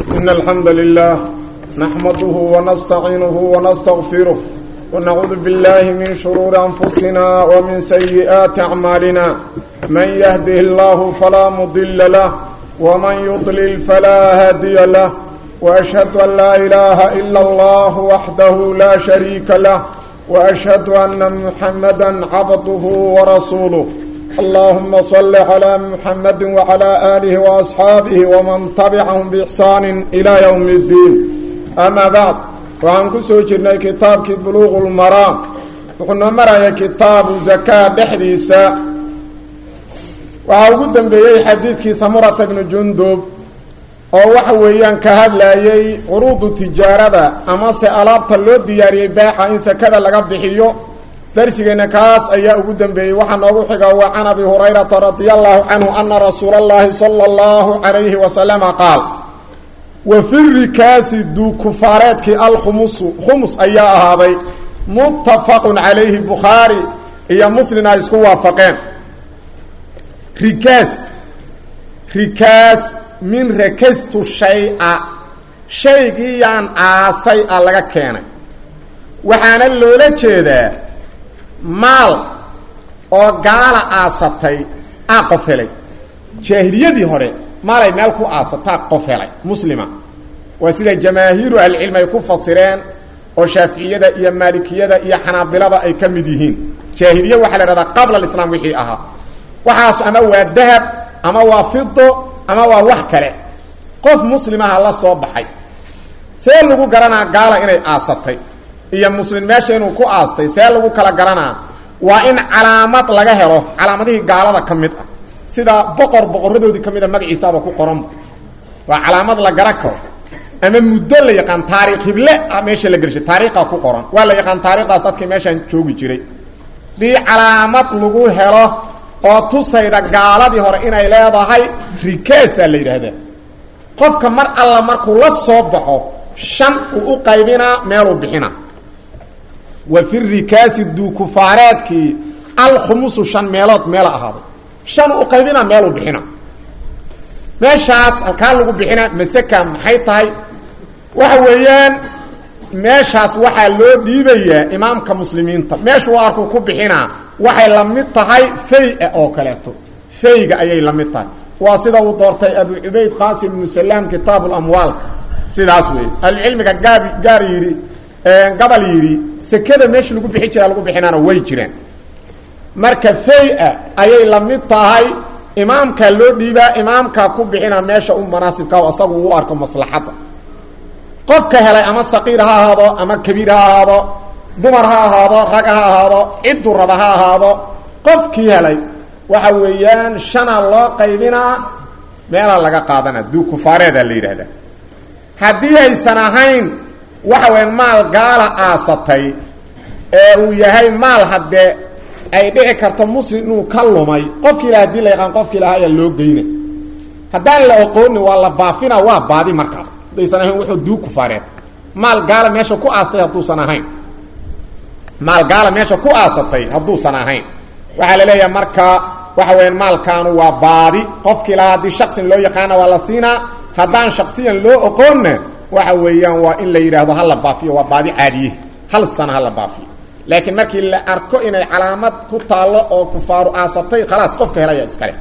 إن الحمد لله نحمده ونستعينه ونستغفره ونعوذ بالله من شرور أنفسنا ومن سيئات أعمالنا من يهده الله فلا مضل له ومن يضلل فلا هادي له وأشهد أن لا إله إلا الله وحده لا شريك له وأشهد أن محمدا عبده ورسوله اللهم صل على محمد وعلى آله وأصحابه ومن تبعهم بإحسان إلى يوم الدين أما بعد وعن كسو جرني كتابك بلوغ المرام وقلنا مرأي كتاب زكاة بحديثة وعن قدام بيي حديثك سمرة بن جندب oo waxa weeyaan ka hadlayay curuudu tijaarada amase alaabta loo diyaariyey baaxa in sakada laga bixiyo darsigeena kaas ayaa ugu dambeeyey waxaa noogu xiga waa can abi hurayrata radia allahu canhu ana rasuula allahi sala allahu calayhi wasalama qaal wa fi rikaasi duukufaareedkii alkhumusu khumus ayaa ahaaday muttafaqun calayhi bukhaari iyo muslim ay isku waafaqeen rikaas rikaas min rakastu shay-a shaygii yaan aasay a laga keenay waxaana loola jeedaa maal oo gaala aasatay aa qof helay jaahiliyadii hore maalay meel ku aasataa qof helay muslima waa sida jamaahiiru ahlicilmi ay ku fasireen oo shaaficiyada iyo maalikiyada iyo xanaabilada ay ka mid yihiin jaahiliya waxaa la ihahdaa qabla alislaam wixii ahaa waxaas ama waa dahab ama waa fido ama waa wax kale qof muslimaha la soo baxay see lagu garanaa gaala inay aasatay iyo muslim meesha inuu ku aastay see lagu kala garanaa waa in calaamad laga helo calaamadihii gaalada ka mid ah sida boqor boqoradoodii ka mid a magaciisaaba ku qoranba waa calaamad la garan karo ama muddo la yaqaan taariikh hible ah meesha la gershay taariikha ku qoran waa la yaqaan taarikhdaas dadkii meeshaan joogi jiray dii calaamad lagu helo oo tusayda gaaladii hore inay leedahay rikaasaa la yidhaahdaa qofka mar alla markuu la soo baxo shan uu u qaybinaa meeluu bixina wa fi rikaasi duukufaareedkii alkhumusu shan meelood meela ahaaday shan u qaybinaa meeluu bixina meeshaas halkaa lagu bixina maseka maxay tahay waxa weeyaan meeshaas waxaa loo dhiibayaa imaamka muslimiinta meeshuu arkuu ku bixinaa waxay la mid tahay fay-a oo kaleeto fayga ayay la mid tahay waa sida uu doortay abu cubayd qaasim ibnu salaam kitaab lamwaalka sidaas wey ahlucilmiga gaab gaar yidhi gabal yidhi sekada meesha lagu bixi jiraa lagu bixinaana way jiraan marka fay-a ayay la mid tahay imaamkaa loo dhiibaa imaamkaa ku bixina meesha u manaasibka asagu uu arko maslaxadda qofka helay ama saqiir ha ahaado ama kabiir ha ahaado dumar ha ahaado rag ha ahaado ciddu raba ha ahaado qofkii helay waxa weeyaan shana loo qaybinaa meelaa laga qaadana duukufaareedaa la yidhaahdaa haddii aysan ahayn waxa weya maal gaala aasatay ee uu yahay maal haddee ay dhici karto muslim inuu ka lumay qofkii laha hadii la yaqaan qofkii lahaa ayaa loo geyna haddaan la oqoonin waa la baafina waa baadi markaas haddaysan ahayn wuxuu duukufaareed maal gaala meesha ku aastay hadduusan ahayn maal gaala meesha ku aasatay hadduusan ahayn waxaa la leeyahay marka waxa weya maalkaanu waa baadi qofkii lahaa haddii shaksin loo yaqaana waa la siinaa haddaan shaksiyan loo oqoonna waxa weeyaan waa in la yidhaahdo hala baafiyo waa baadi caadiye hal sana hala baafiyo laakiin markii la arko inay calaamad ku taallo oo kufaaru aasatay khalaas qofka helaya iskale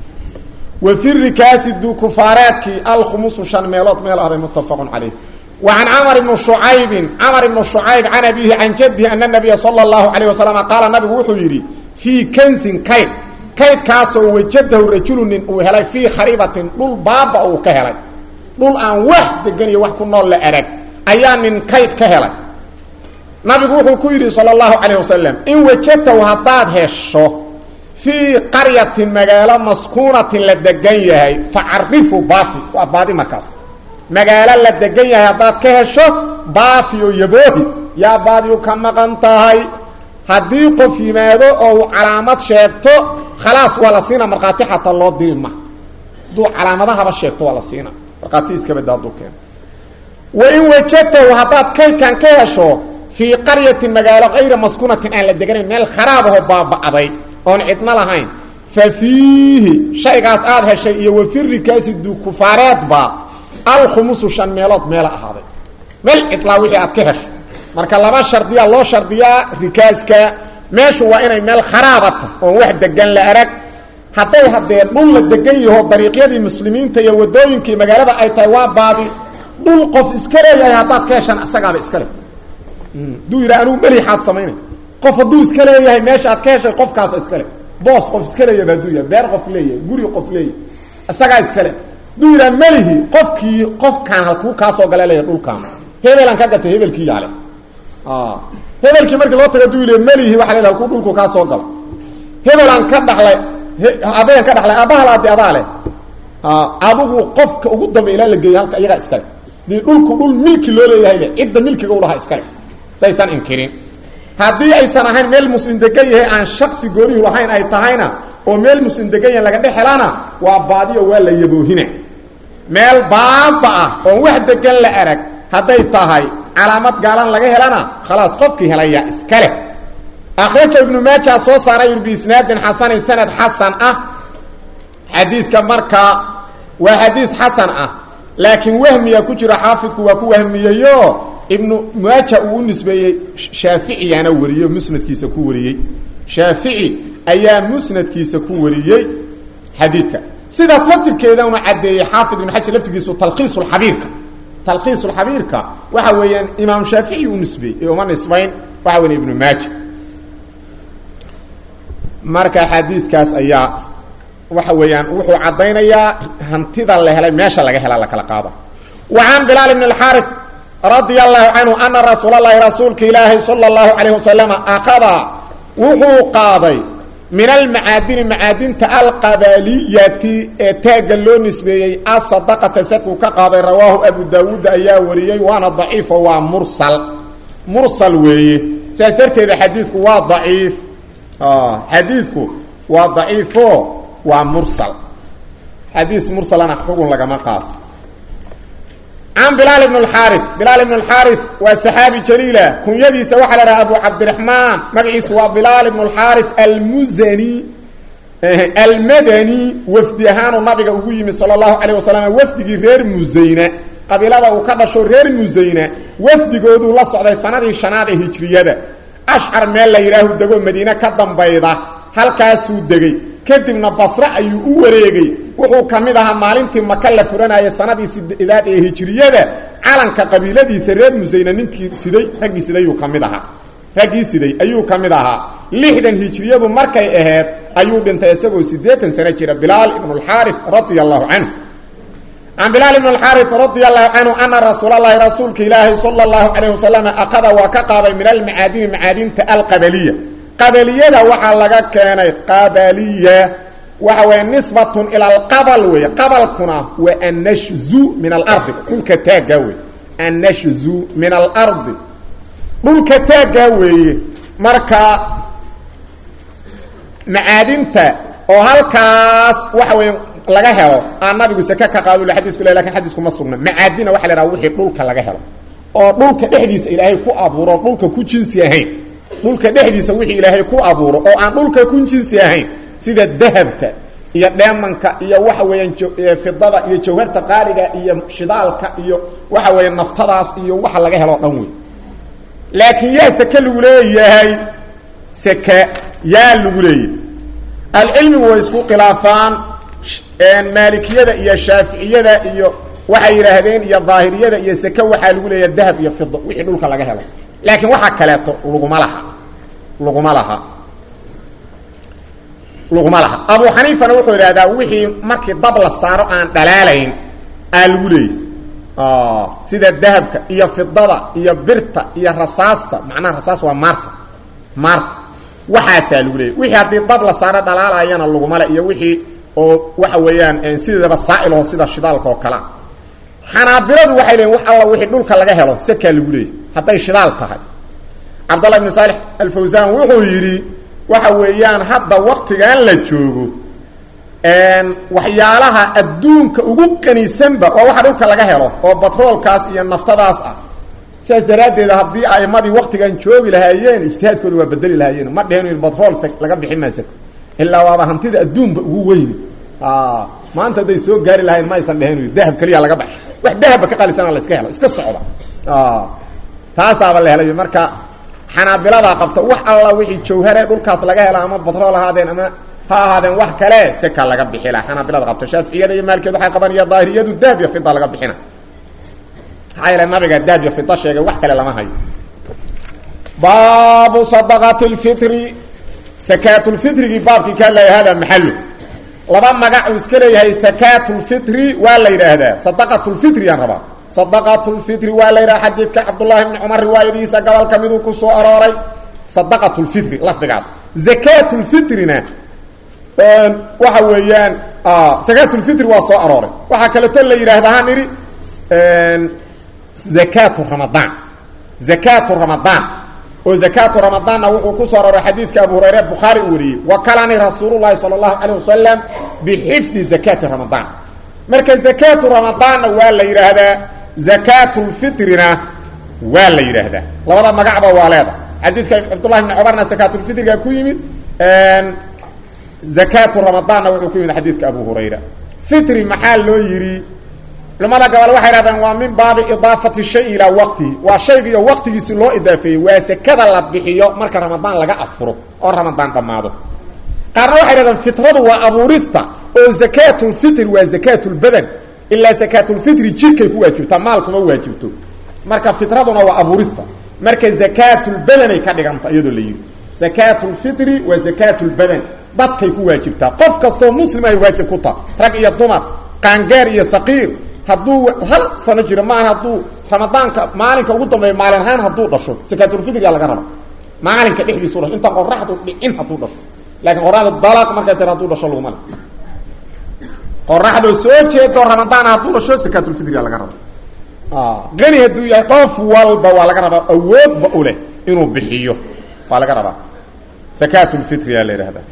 wa fi rikaasi duukufaareedkii alkhumusu shan meelood meel ahday muttafaqun calayh وعن cمر بن شعayب cمر بن شعayب عن أبيه عن جده أن النبي صلى الله عليه وسلم qaaل نabigu wuxuu yidhi فيi knsin kayd kaydkaasoo wajadahu rajulu nin uu helay فيi kharibatin dhul baaba uu ka helay dhul aan wax degan iyo wax ku nool la arag ayaa nin kayd ka helay nabigu wuxuu ku yidhi salى الlaهu عalيه waسلم in wajadtahu haddaad hesho فيi qaryatin magaalo maskuunatin la degan yahay facarifu baafi waa baadi markaas magaalo la degan yahay haddaad ka hesho baafi oo yaboohi yaa baadiyu ka maqan tahay haddii qof yimaado oo uu calaamad sheegto khalaas waa la siina markhaati xataa loo diri ma hadduu calaamadahaba sheegto waa la siina markhaati iskabada hadduu keeno wain wajadtahu haddaad kaydkan ka hesho fii qaryatin magaalo kayra maskuunatin aan la deganayn meel kharaab ahoo baaba'day oon cidno lahayn fa fiihi shaygaas aada heshay iyo wafirikaasi dukufaareedba alkhumusu shan meelood meela ahaaday meel cidlaa wixii aad ka hesho marka laba shardiyaa loo shardiyaa rikaaska meeshu waa inay meel kharaabata oon wax degan la arag hadday haddee dhul la degan yaho dariiqyadii muslimiinta iyo wadooyinkii magaalada ay tahay waa baadi dhul qof iska leeyahay haddaad ka heshaan isagaaba iska leh haduu yidha anugu meliixaad samaynay qof hadduu iska leeyahay meesha aad ka heshay qofkaasa iska leh boos qof iska leeyaba haduu yahay beer qof leeyahay guri qof leeyahay isagaa iska leh haduu yidhaha melihi qofkii qofkaan halkuu kaasoo gala leeyahay dhulkaan hebelaan ka gatay hebelkii yaale hebelkii markii loo tago haduu yidhi melihi waxa leedahay halkuu dhulku kaa soo galo hebelaan ka dhaxlay aabbayaan ka dhaxlay aabbaha laadi adaa leh adigu qofka ugu dambe ilaa la geeyo halka iyagaa iskale dii dhulku dhul milki loo leeyahay le cidda milkiga ulahaa iskale daysan inkirin haddii aysan ahayn meel muslim degan yahay aan shaksi goonihu lahayn ay tahayna oo meel muslim degan yahay laga dhex helana waa baadiyo waa la yaboohina meel baaba ah oon wax degan la arag hadday tahay calaamad gaalan laga helana khalaas qofkii helaya iskale akhraja ibnu maaja soo saaray biisnaadin xasanin sanad xasan ah xadiidka markaa waa xadiis xasan ah laakiin wahmiya ku jiro xaafidku waa ku wahmiyeyo ibnu maaja uu u nisbeeyey shaaficiyaana wariyey musnadkiisa ku wariyey shaafici ayaa musnadkiisa ku wariyey xadiidka sidaas laftirkeeda una caddeeyey xaafid ibnu xajar laftirkiisu talkiisulxabiirka talkiisulxabiirka waxa weeyaan imaam shaafici u nisbeeyey ee uma nisbayn waxa weya ibnu maaja marka xadiidkaas ayaa waxa weeyaan wuxuu caddaynayaa hantida la helay meesha laga hela la kala qaado wa can bilaal ibn اlxaaris radia allahu canhu ana rasuul اlahi rasuulka ilaahi salى اllahu alayh wasalama akada wuxuu qaaday min almacaadini macaadinta alqabaliyati ee taagga loo nisbeeyey asadaqata sakuu ka qaaday rawaahu abu daawuud ayaa wariyey waana daciifo waa mursal mursal weeye sidaas darteeda xadiidku waa daciif xadiidku waa daciifo waa mursal xadiis mursalana xugun lagama qaato can bilaal ibn اlxaari bilaal ibn اlxaari waa saxaabi jaliila kunyadiisa waxaa la dhaha abu cabdiraxmaan magaciisu waa bilaal ibn اlxaari almuzani almadani wafdi ahaanuu nabiga ugu yimid salى اllahu alayه wasalam wafdigii reer musayna qabiilada uu ka dhasho reer musayna wafdigooduu la socday sanadii shanaad ee hijriyada ashcar meel la yidhaahu dego madiine ka dambayda halkaasuu degey kadibna basre ayuu u wareegay wuxuu ka mid ahaa maalintii maka la furanayay sanadii sideedaad ee hijriyada calanka qabiiladiisa reer musayna ninkii siday raggii sidayuu ka mid ahaa raggii siday ayuu ka mid ahaa lixdan hijriyadu markay aheyd ayuu dhintay isagoo siddeetan sano jira bilaal ibnu alxaari radia allahu canhu can bilaal ibn اxaari radia allahu canhu ana rasuul اlahi rasuulka ilaahi salى اllahu alayh wasalam akada waa ka qaaday min almacaadini macaadinta alqabaliya qabaliyada waxaa laga keenay qabaliya waxa weeye nisbatun ila alqabal weeye qabalkuna waa annashzu min alardi dhulka taaggaa wey annashzu min alardi dhulka taaggaa weeye marka macaadinta oo halkaas waxa weeye laga helo aan nabigu sake ka qaado xadiisku le lakin xadiisku ma sugna macaadina waxa la haha wixii dhulka laga helo oo dhulka dhexdiisa ilaahay ku abuuro dhulka ku jinsi ahayn dhulka dhexdiisa wixii ilaahay ku abuuro oo aan dhulka ku jinsi ahayn sida dahabka iyo dheemanka iyo waxa weeyaan fidada iyo jawharta qaaliga iyo shidaalka iyo waxa weeye naftadaas iyo waxa laga helo dhan wey laakiin yaa sake lagu leeyahay sake yaa lagu leeyahay alcilmigu way isku khilaafaan maalikiyada iyo shaaficiyada iyo waxay yidhaahdeen iyo daahiriyada iyo seke waxaa lagu leeyaha dahab iyo fido wixii dhulka laga helo laakiin waxaa kaleeto laguma laha laguma laha laguma laha abu xaniifana wuxuu idhahdaa wixii markii dab la saaro aan dhalaalayn aa lagu leeyahy sida dahabka iyo fidada iyo birta iyo rasaasta macnaha rasaas waa maarta maarta waxaasaa lagu leeyahy wixii haddii dab la saaro dhalaalayana lagumale iyo wixii oo waxa weeyaan sideedaba saailho sida shidaalka oo kalea xanaabiladu waxay leeyiin wax alla wixii dhulka laga helo sakaa lagu leeyahy hadday shidaal tahay cabdallah ibn saalix alfawsan wuxuu yidhi waxa weeyaan hadda waktigan la joogo waxyaalaha adduunka ugu qanisanba waa waxa dhulka laga helo oo batroolkaas iyo naftadaas ah sidaas daraaddeed haddii aimadii waktigan joogi lahaayeen ijtihaadkooda waa bedeli lahaayeen ma dheheen in batrool laga bixin maa sako ilaa waaba hantida adduunba ugu weyni maanta hadday soo gaari lahayn ma aysan dheheen dahab keliya laga baxay wax dahabba ka qalisana la iska helo iska socda taasaaba la helayo marka xanaabiladaa qabta wax alla wixii jawhare dhulkaas laga hela ama batrool ahaadeen ama ha ahaadeen wax kale seka laga bixila xanaabilada qabta shaaficiyada iyo maalkeed waxay qaban iyo daahiriyadu dahab iyo fida laga bixina maxaa yeele nabiga dahab iyo fida sheegay wax kale lama hayo baabu sadaqati lfitri sakaatulfitrigii baabkii ka hadlaya hada maxalu laba magac uu iska leeyahay sakaatulfitri waa la yidhaahdaa sadaqatulfitri yaan rabaa sadaqatulfitri waa la yidhaha xadiidka cabdullahi bni cumar riwaayadiisa gobolka miduu ku soo arooray sadaqatulfitri lafdigaas zakaatulfitrina waxa weeyaan zakaatulfitri waa soo arooray waxaa kaleeto la yidhaahda han idhi zakaatu ramadaan zakaatu ramadaan oo zakaatu ramadaanna wuxuu ku soo arooray xadiidka abu hurayre bukhaari uu wariyey wakalani rasuululahi sala allahu calayh wasalam bixifdi zakaati ramadaan marka zakaatu ramadaanna waa la yidhaahdaa zakaatulfitrina waa la yidhaahdaa labada magacba waa leeda xadiidka cabdullahi bni cumarna zakaatulfitriga ku yimid zakaatu ramadaanna wuxuu ku yimid xadiidka abu hurayra fitri maxaa loo yidhi culamada gobol waxay hahdeen waa min baabi idaafati shay ilaa waqtihi waa shaygiiyo waqtigiisi loo idaafeeyey waa sekada la bixiyo marka ramadaan laga afuro oo ramadaan dhammaado qaarna waxay hahdeen fitradu waa abuurista oo zakaatulfitri waa zakaatulbadan ilaa zakaatulfitri jirkay ku waajibtaa maalkuma waajibto marka fitraduna waa abuurista marka zakaatulbadanay ka dhiganta iyadoo la yidhi zakaatulfitri waa zakaatulbadan dadkay ku waajibtaa qof kastoo muslim ay waajib ku taha rag iyo dumar qaangaar iyo saqiir hadduu hal sano jiro maaha hadduu ramadaanka maalinka ugu dambeeya maalin ahaan hadduu dhasho sakaatulfitriga laga raba maalinka dhexdiisu dhasho intaan qoraxdu dhicin hadduu dhasho laakiin qoraxdu dalaq markay tira hadduu dhasho laguma le qoraxdoo soo jeedo ramadaan hadduu dhasho sakaatulfitriga laga raba qani hadduu yahay qof walba waa laga rabaa awoodba u leh inuu bixiyo waa laga rabaa sakaatulfitriyaa la yidhahdaa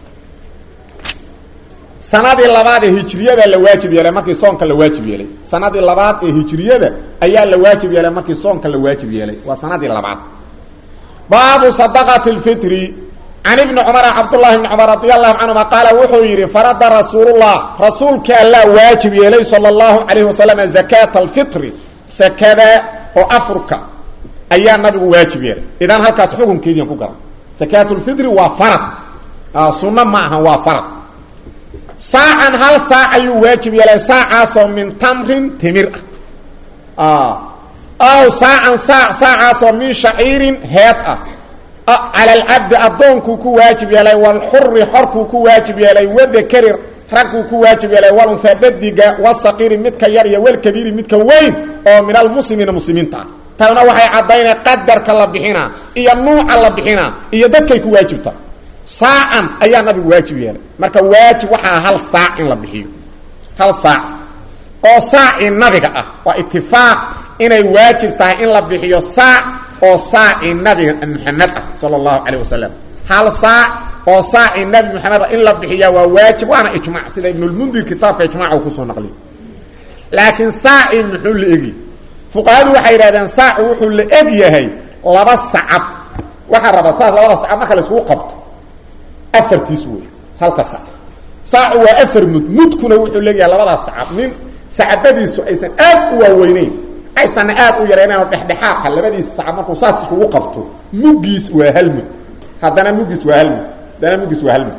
sanadii labaad ee hijriyada la waajib yeelay markii soonka la waajib yeelay sanadii labaad ee hijriyada ayaa la waajib yeelay markii soonka la waajib yeelay waa sanadii labaad baabu sadaqati lfitri can ibni cumara cabdullahi bni cumar radi allahu canhuma qaala wuxuu yidhi farada rasuulullah rasuulka allaa waajib yeelay sala allahu calayhi wasalam zakaata alfitri sakada oo afurka ayaa nabigu waajib yeelay idan halkaas xukunkeediian ku garan sakaatulfitri waa farad sunno ma aha waa farad saacan hal saac ayuu waajib yeelay saacaasoo min tamrin timir ah aw saacan saac saacaasoo min shaciirin heed ah cala alcabdi addoonkuu ku waajib yeelay walxuri xorkuu ku waajib yeelay wadakari ragguu ku waajib yeelay walunhaa dadiga wasaqiiri midka yar iyo walkabiiri midka weyn oo min almuslimiina muslimiinta ah talna waxay caddaynay qadarka la bixinaa iyo nuuca la bixinaa iyo dadkay ku waajibta saacan ayaa nabigu waajib yeelay marka waajib waxaa hal saac in la bixiyo hal saac oo saacii nabiga ah waa itifaaq inay waajib tahay in la bixiyo saac oo saacii nabiga maxamed ah sala allahu calayh wasalam hal saac oo saacii nabi maxamed ah in la bixiyaa waa waajib waana ijmac sida ibnulmundir kitaabka ijmaca uu kusoo naqliyo laakiin saacii muxuu la egi fuqahadu waxay yidhahdeen saaci wuxuu la eg yahay laba sacab waxaa rabaa saas labada sacab marka la iskugu qabto afartiis wey halka sac saacu waa afar mud mudkuna wuxuu leeyahay labadaas sacab nin sacabadiisu aysan aad u waaweyneyn aysanna aad u yaraynayn dhexdhexaadka labadiisa sacab markuu saas iskugu qabto muggiis waa hal mud haddana muggiis waa hal mud haddana muggiis waa hal mud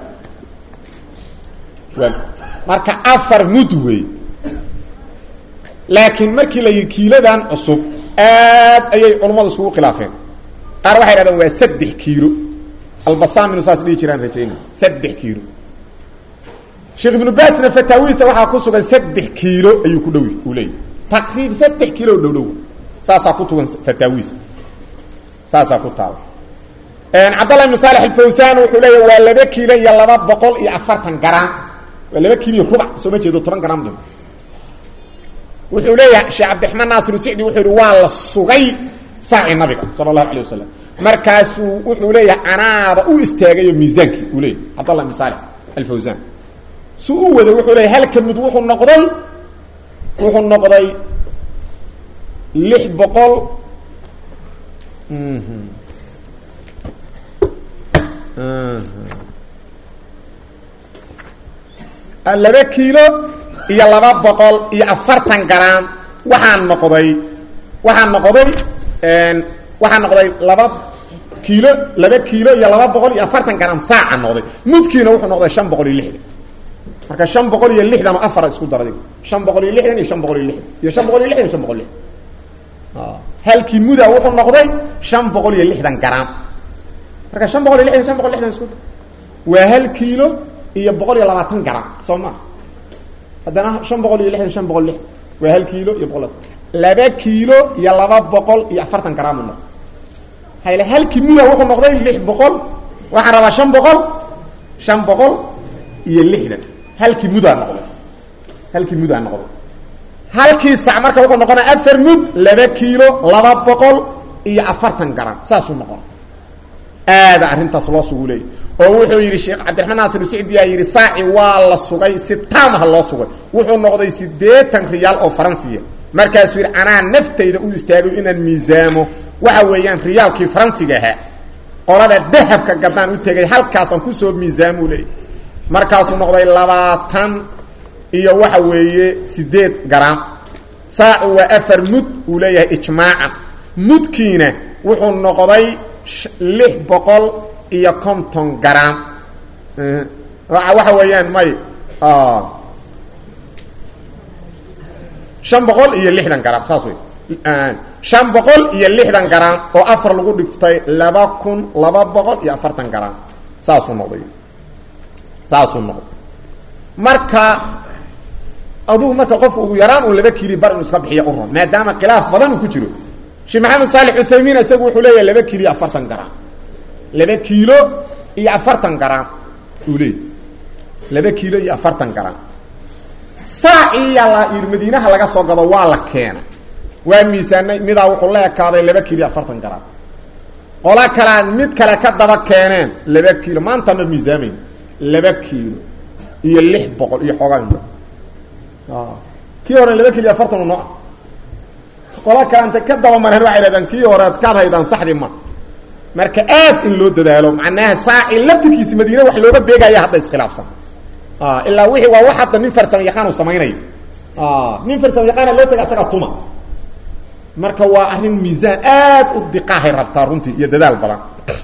marka afar mud wey laakiin markii la yidhi kiiladan cusub aad ayay culummadu iskugu khilaafeen qaar waxay dhahdeen waa saddex kiilo albasam inu saas dhihi jiraan rajayna saddex kiilo sheekh ibnu baasna fataawiisa waxaa ku sugan saddex kiilo ayuu ku dhow uu leeyahy taqriib saddex kiilo o dhow dhow saasaa ku tugan fataawiis saasaa ku taala cabdallah ibn saalex alfawsan wuxuu leeyahy waa laba kiilo iyo laba boqol iyo afartan garaam waa laba kiilo iyo rubac soo ma jeedo toban garaam dhim wuxuu leeyahay sheekh cabdiraxmaan naasir sicdi wuxuu yihi waa la sugay saaci nabiga sala allahu alayh wasalam markaasuu wuxuu leeyahay anaaba u istaagayo miisaankii uu leeyahy cabdallah ibn saalex alfawsan su u wada wuxuu leeyahy halka mid wuxuu noqday wuxuu noqday lix boqol laba kiilo iyo laba boqol iyo afartan garaam waxaa noqday waxaa noqday waxaa noqday laba kiilo laba kiilo iyo laba boqol iyo afartan garaam saaca noqday mudkiina wuxuu noqday shan boqol iyo lixdan marka shan boqol iyo lixdan oo afara isku darday shan boqol iyo lixdan iyo shan boqol iyo lixdan iyo shan boqol iyo lixdan iyo shan boqol lixdan halkii muda wuxuu noqday shan boqol iyo lixdan garaam marka shan boqol iyo lixdan shan boqol lixdan isku dar waa hal kiilo iyo boqol iyo labaatan garaam soo maa haddana shan boqol iyo lixdan shan boqol lixdan waa hal kiilo iyo boqol laba kiilo iyo laba boqol iyo afartan garaam u noqday hayl halkii muda wuxuu noqday lix boqol waxaan rabaa shan boqol shan boqol iyo lixdan halkii mudaa noqday halkii mudaa noqday halkii sac marka wuxuu noqonaa afar mud laba kiilo laba boqol iyo afartan garam saasuu noqona aada arrintaas loo sugu leeyay oo wuxuu yidhi sheekh cabdiraxmaan naasir sicdiyaa yidhi saaci waa la sugay si taamaha loo sugay wuxuu noqday siddeetan riyaal oo faransiya markaasuu yidhi anaa naftayda u istaagay inaan miisaamo waxa weeyaan riyaalkii faransiga ahaa qolada dahabka gaddaan u tegay halkaasaan kusoo miisaamuu leeyay markaasuu noqday labaatan iyo waxa weeye sideed garaam saacu waa afar mud uu leeyahay ijmaacan mudkiina wuxuu noqday lix boqol iyo konton garaam waxa weeyaan may shan boqol iyo lixdan garaam saas wey shan boqol iyo lixdan garaam oo afar lagu dhiftay laba kun laba boqol iyo afartan garaam saasuu noqday saasuu noqday marka adugu marka qofku ugu yaraan un laba kiili bar inuu iska bixiya u ron maadaama khilaaf badan uu ku jiro sheekh maxamed saalix cuthaymiin isagu wuxuu leeyahay laba kiilo iyo afartan garaam laba kiilo iyo afartan garaam uu leeyay laba kiilo iyo afartan garaam saaciiya la yidhi madiinaha laga soo gado waa la keena waa miisaanay midaa wuxuu la ekaaday laba kiilo iyo afartan garaam qola kalean mid kale ka daba keeneen laba kiilo maanta ma miisaamayn laba kiilo iyo lix boqol iyo xoogaa kii hore laba kiilo iyo afartan u nooa qola kaleanta ka daba mareen waxay hahdaan kii hore ad kaad haydaan saxdii ma marka aad in loo dadaalo macnaha saaci laftirkiisi madiine wax looga beegaya hadda iskhilaafsan ilaa wixii waa wax hadda nin farsamo yaqaan uu samaynayo nin farsamo yaqaana loo taga asaga tuma marka waa arrin miisaan aad u diqaahay rabtaa runtii iyo dadaal badan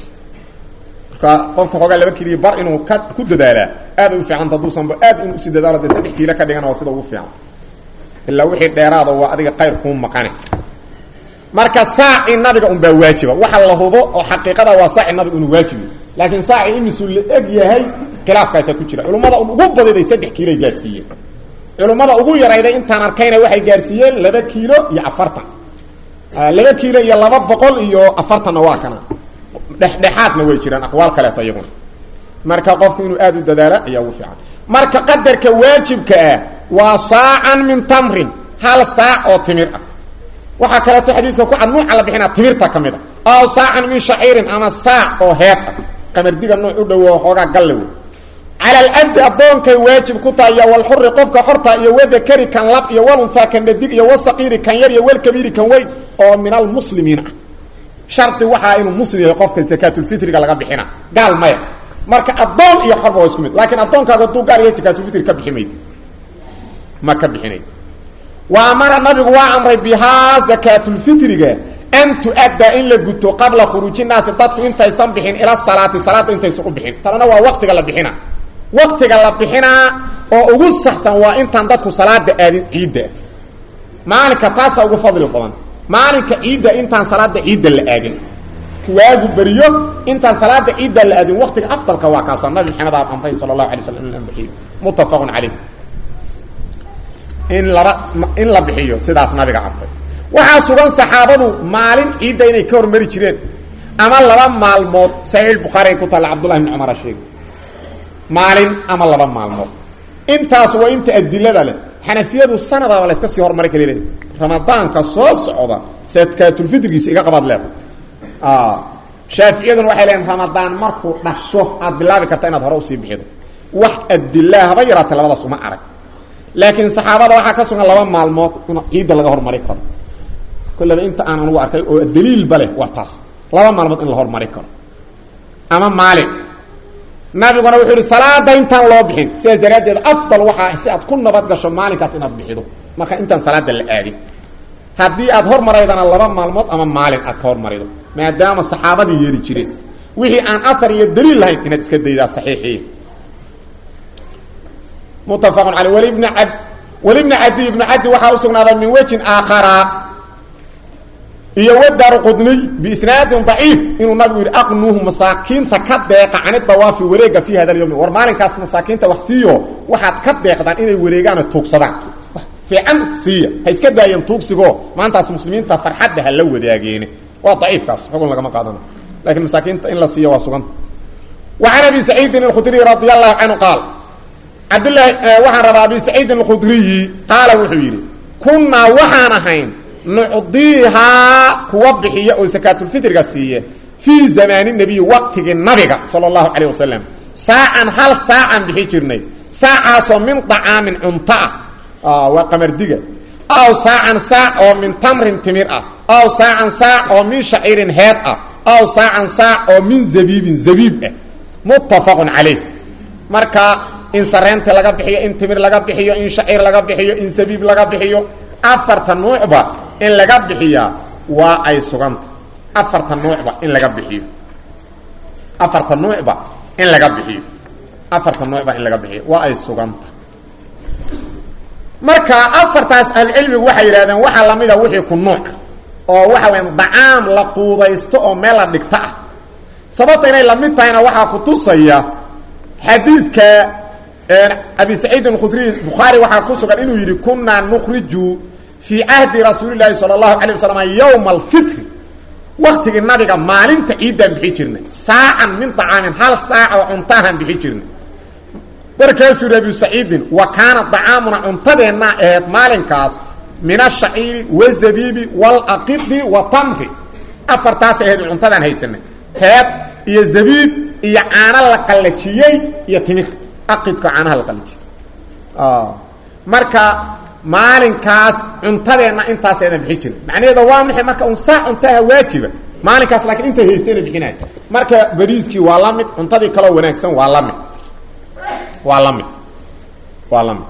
marka qofka xoogaa laba kiiliyo bar inuu ka ku dadaalaa aad u fiicanta hadduusanba aad inuu usi dadaalo dee saddex kiilo ka dhigan waa sida ugu fiican ilaa wixii dheeraado waa adiga qayr kuu maqane marka saaci nabiga un baa waajiba waxa la hubo oo xaqiiqada waa saaci nabiga inuu waajibi laakiin saaci imisuu la eg yahay khilaafkaasaa ku jira culummada un ugu badiday saddex kiiloay gaarsiiyeen culummada ugu yarayday intaan arkayna waxay gaarsiiyeen laba kiilo iyo afartan laba kiilo iyo laba boqol iyo afartanna waa kana dhexdhexaadna way jiraan aqwaal kaleeto iyaguna marka qofku inuu aada u dadaala ayaa ugu fiican marka qadarka waajibka ah waa saacan min tamrin hal saac oo timir ah waxaa kaleeto xadiiska ku cad nuuca la bixinaa timirta ka mid a aw saacan min shaciirin ama saac oo heed ah qamardiga nuuc u dhowo xoogaa galle wey cala alabdi addoonkay waajib ku tahay iyo walxuri qofka xorta iyo wadakari kan lab iyo walunhaa kan dhadig iyo wasaqiiri kan yar iyo walkabiiri kan weyn oo min almuslimiin ah shardi waxaa inuu muslim yahay qofka sakaatulfitriga laga bixina gaal maya marka addoon iyo xorba waa isku mid laakiin addoonkaaga hadduu gaal yahay sakaatulfitri ka bixi mayd ma ka bixinay wa amara nabigu waa amray bihaa sakaatulfitriga an tu-addaa in la guto qabla khuruuji naasi dadku intaysan bixin ila salaati salaadda intaysan u bixin tanana waa waqtiga la bixina waqtiga la bixinaa oo ugu saxsan waa intaan dadku salaada aadin ciidda maalinka taasaa ugu fadli badan maalinka ciidda intaan salaada ciidda la aadin waagu beriyo intaan salaada ciidda la aadin waqtiga afdalka waa kaasa nabi maxamed aab amray sala allahu alay slam in la bixiyo muttafaqun caleyh in laba in la bixiyo sidaas nabiga amray waxaa sugan saxaabadu maalin ciidda inay ka hormari jireen ama laba maalmood saxiix bukhaari ay ku taalla cabdullahi bni cumara sheegay maalin ama laba maalmood intaas waa inta adilada leh xanafiyadu sanadaba la yska sii horumari kala leedahay ramadaanka soo socda sakaatulfitrigiisa iga qabaad leeda shaaficiyaduna waxay leeyiin ramadaan markuu dhasho aad bilaabi karta inaad hore usii bixido wax adilaa haba yaraatay labadaas uma arag laakiin saxaabada waxaa ka sugan laba maalmood in ciidda laga hormari karo kollaba inta aan anugu arkay oo daliilba leh waa taas laba maalmood in la hormari karo ama maalin nabiguna wuxuu yihi salaada intaan loo bixin sidaas daraaddeed afdal waxaa si aad ku nabad gasho maalinkaas inaad bixido marka intaan salaada la aadin haddii aad hormaraydana laba maalmood ama maalin aad ka hormarido maadaama saxaabadii yeeli jireen wixii aan afar iyo daliil lahayn inaad iska daydaa saxiixii muttafaqun caley walibni ab walibni cadi ibnu cadi waxaa usugnaaday min wejin aakhara iyo wadaru qudniy biisnaadin daciif inuu nabigu yidhi aqnuuhu masaakiinta ka deeqa cani dawaafi wareega fi hada alyawmi war maalinkaas masaakiinta wax siiyo waxaad ka deeqdaan inay wareegaano tuugsadaan fiican siiya ha iska daayeen tuugsigoo maantaas muslimiinta farxadda ha la wadaageene waa daciifkaas xugun lagama qaadana lakiin masaakiinta in la siiyo waa suganta wa can abi saciidin alkhudriy radi allahu canhu qaal cabdlahi waxaan rabaa abi saciidin alkhudriyi qaala wuxuu yidhi kunnaa waxaan ahayn nucdiihaa kuwa bixiya oo sakaatulfitriga siiye fii zamaani nebiyi waqtigii nabiga sala allahu calayh wasalam saacan hal saacan bixi jirnay saacaasoo min dacaamin cunto ah waa qamardiga aw saacan saac oo min tamrin timir ah aw saacan saac oo min shaciirin heed ah aw saacan saac oo min zabiibin zabiib ah muttafaqun calayh marka in sareenta laga bixiyo in timir laga bixiyo in shaciir laga bixiyo in zabiib laga bixiyo afarta nuucba in laga bixiyaa waa ay suganta afarta nuucba in laga bixiyo afarta nuucba in laga bixiyo afarta nuucba in laga bixiyo waa ay suganta marka afartaas ahlucilmigu waxay yidhahdeen waxaa lamida wixii ku nuuc oo waxa weya dacaam la quudaysto oo meel la dhigto ah sababta inay lamid tahayna waxaa ku tusaya xadiidka abi saciid alkhudriy bukhaari waxaa ku sugan inuu yidhi kunaa nukriju fii cahdi rasuuli llaahi sala allahu calay wasalam yowma alfitri waktigii nabiga maalinta ciiddaan bixi jirnay saacan min dacaamin hal saac oo cuntahaan bixi jirnay markaasuu yidhi abi saciidin wa kaana dacaamuna cuntadeennaa aheed maalinkaas min ashaciiri wazabiibi walaqidi wa tamri afartaas aheed cuntadaan haysanay heed iyo zabiib iyo caano la qallajiyey iyo timir aqidka caanaha la qallajiyey marka maalinkaas cuntadeenna intaas eedan bixin jirin macnaheeda waa maxay marka un saac cuntaha waajiba maalinkaas laakiin intay haystayna bixinaya marka bariiskii waa la mid cuntadii kaloo wanaagsan waa la mid waa la mid waa la mid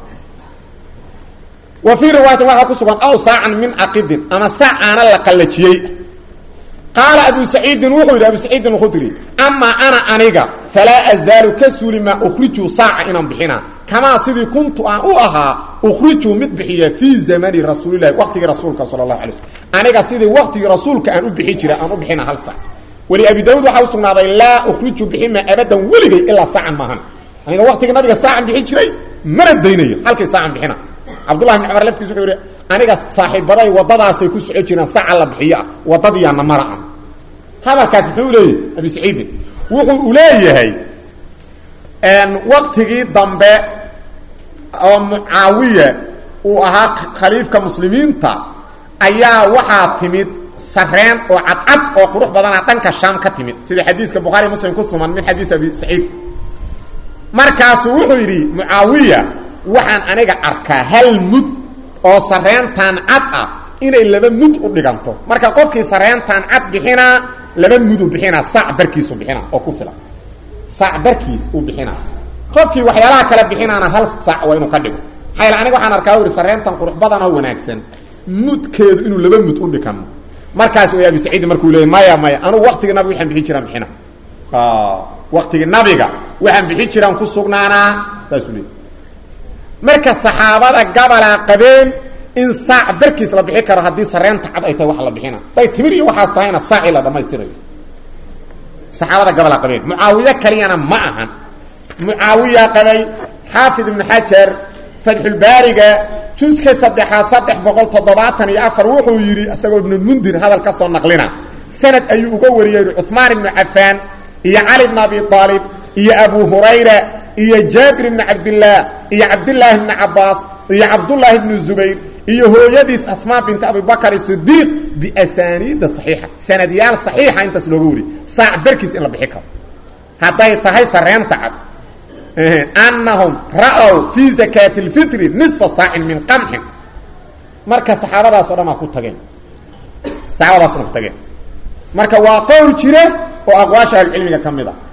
wa fii riwaayatin waxaa ku sugan aw saacan min aqidin ama saac caana la qallajiyey qaala abu saciidin wuxuu yidhi abu saciidin alkhudri amaa ana aniga falaa azaalu ka suuli maa ukhriju saaca inaan bixinaa kamaa sidii kuntu aan u ahaa ukhriju mid bixiya fii zamani rasuulilahi waqtigii rasuulka sala allahu alay slm aniga sidii waqtigii rasuulka aan u bixi jira aan u bixina hal saac weli abi daawud waxaa u sugnaaday laa ukhriju bixima abadan weligay ilaa saacan maahan aniga waqtigii nabiga saacan bixi jiray mana daynayo halkay saacan bixina cabdullahi bn cumar laftiis wuxuu yidhi aniga saaxiibaday waddadaasay ku soco jiraan saaca la bixiyo ah waddadiyaana mara ah hadalkaas muxuu leeyahay abi saciidin wuxuu u leeyahay waqtigii dambe oo mucaawiya uu ahaa khaliifka muslimiinta ayaa waxaa timid sareen oo cadcad oo qurux badana dhanka shaam ka timid sida xadiiska bukhaari muslim ku sugan min xadiid abi saciid markaasuu wuxuu yidhi mucaawiya waxaan aniga arkaa hal mud oo sareentan cad ah inay laba mud u dhiganto marka qofkii sareentan cad bixinaa laba mudu bixinaa saac barkiisu bixinaa oo ku filan saac barkiis uu bixinaa qofkii waxyaalaha kale bixinaana hal saac waa inuu ka dhigo maxaa aniga waxaan arkaa u ihi sareentan qurux badan oo wanaagsan mudkeedu inuu laba mud u dhikano markaas way abi saciidi markuu leeyay maya maya anugu waqtigii nabiga waxaan bixin jiraan bixina waqtigii nabiga waxaan bixin jiraan ku sugnaanaa saasuu leeyay marka saxaabada gabalaa qabeen in saac barkiis la bixi karo haddii sareenta cad ay tahay wax la bixina day timir iyo waxaas tahayna saacii la dhamaystirayo saxaabada gabalaa qabeen mucaawiye kaliyana ma ahan mucaawiya qabay xaafid ibnu xajar fatxulbaariga juska saddexaad saddex boqol toddobaatan iyo afar wuxuu yidhi isagoo ibnulmundir hadal ka soo naqlina sanad ayuu uga wariyey cuثmaan ibnu cafaan iyo cali bn abi aalib iyo abu hurayra iyo jaabir ibni cabdillaah iyo cabdillaahi bni cabaas iyo cabdullaahi bnu zubayr iyo hooyadiis asmaa binti abibakr sidiiq biasaniida saxiixa sanadyaal saxiixa intaas looga wariyey saac barkiis in la bixi karo hadday tahay sareenta cad annahum ra'ow fii zakaati اlfitri nisfa saacin min qamxin marka saxaabadaas o dhan aa ku tageen saxaabadaasna ku tageen marka waa qowl jira oo aqwaasha ahlucilmiga ka mid a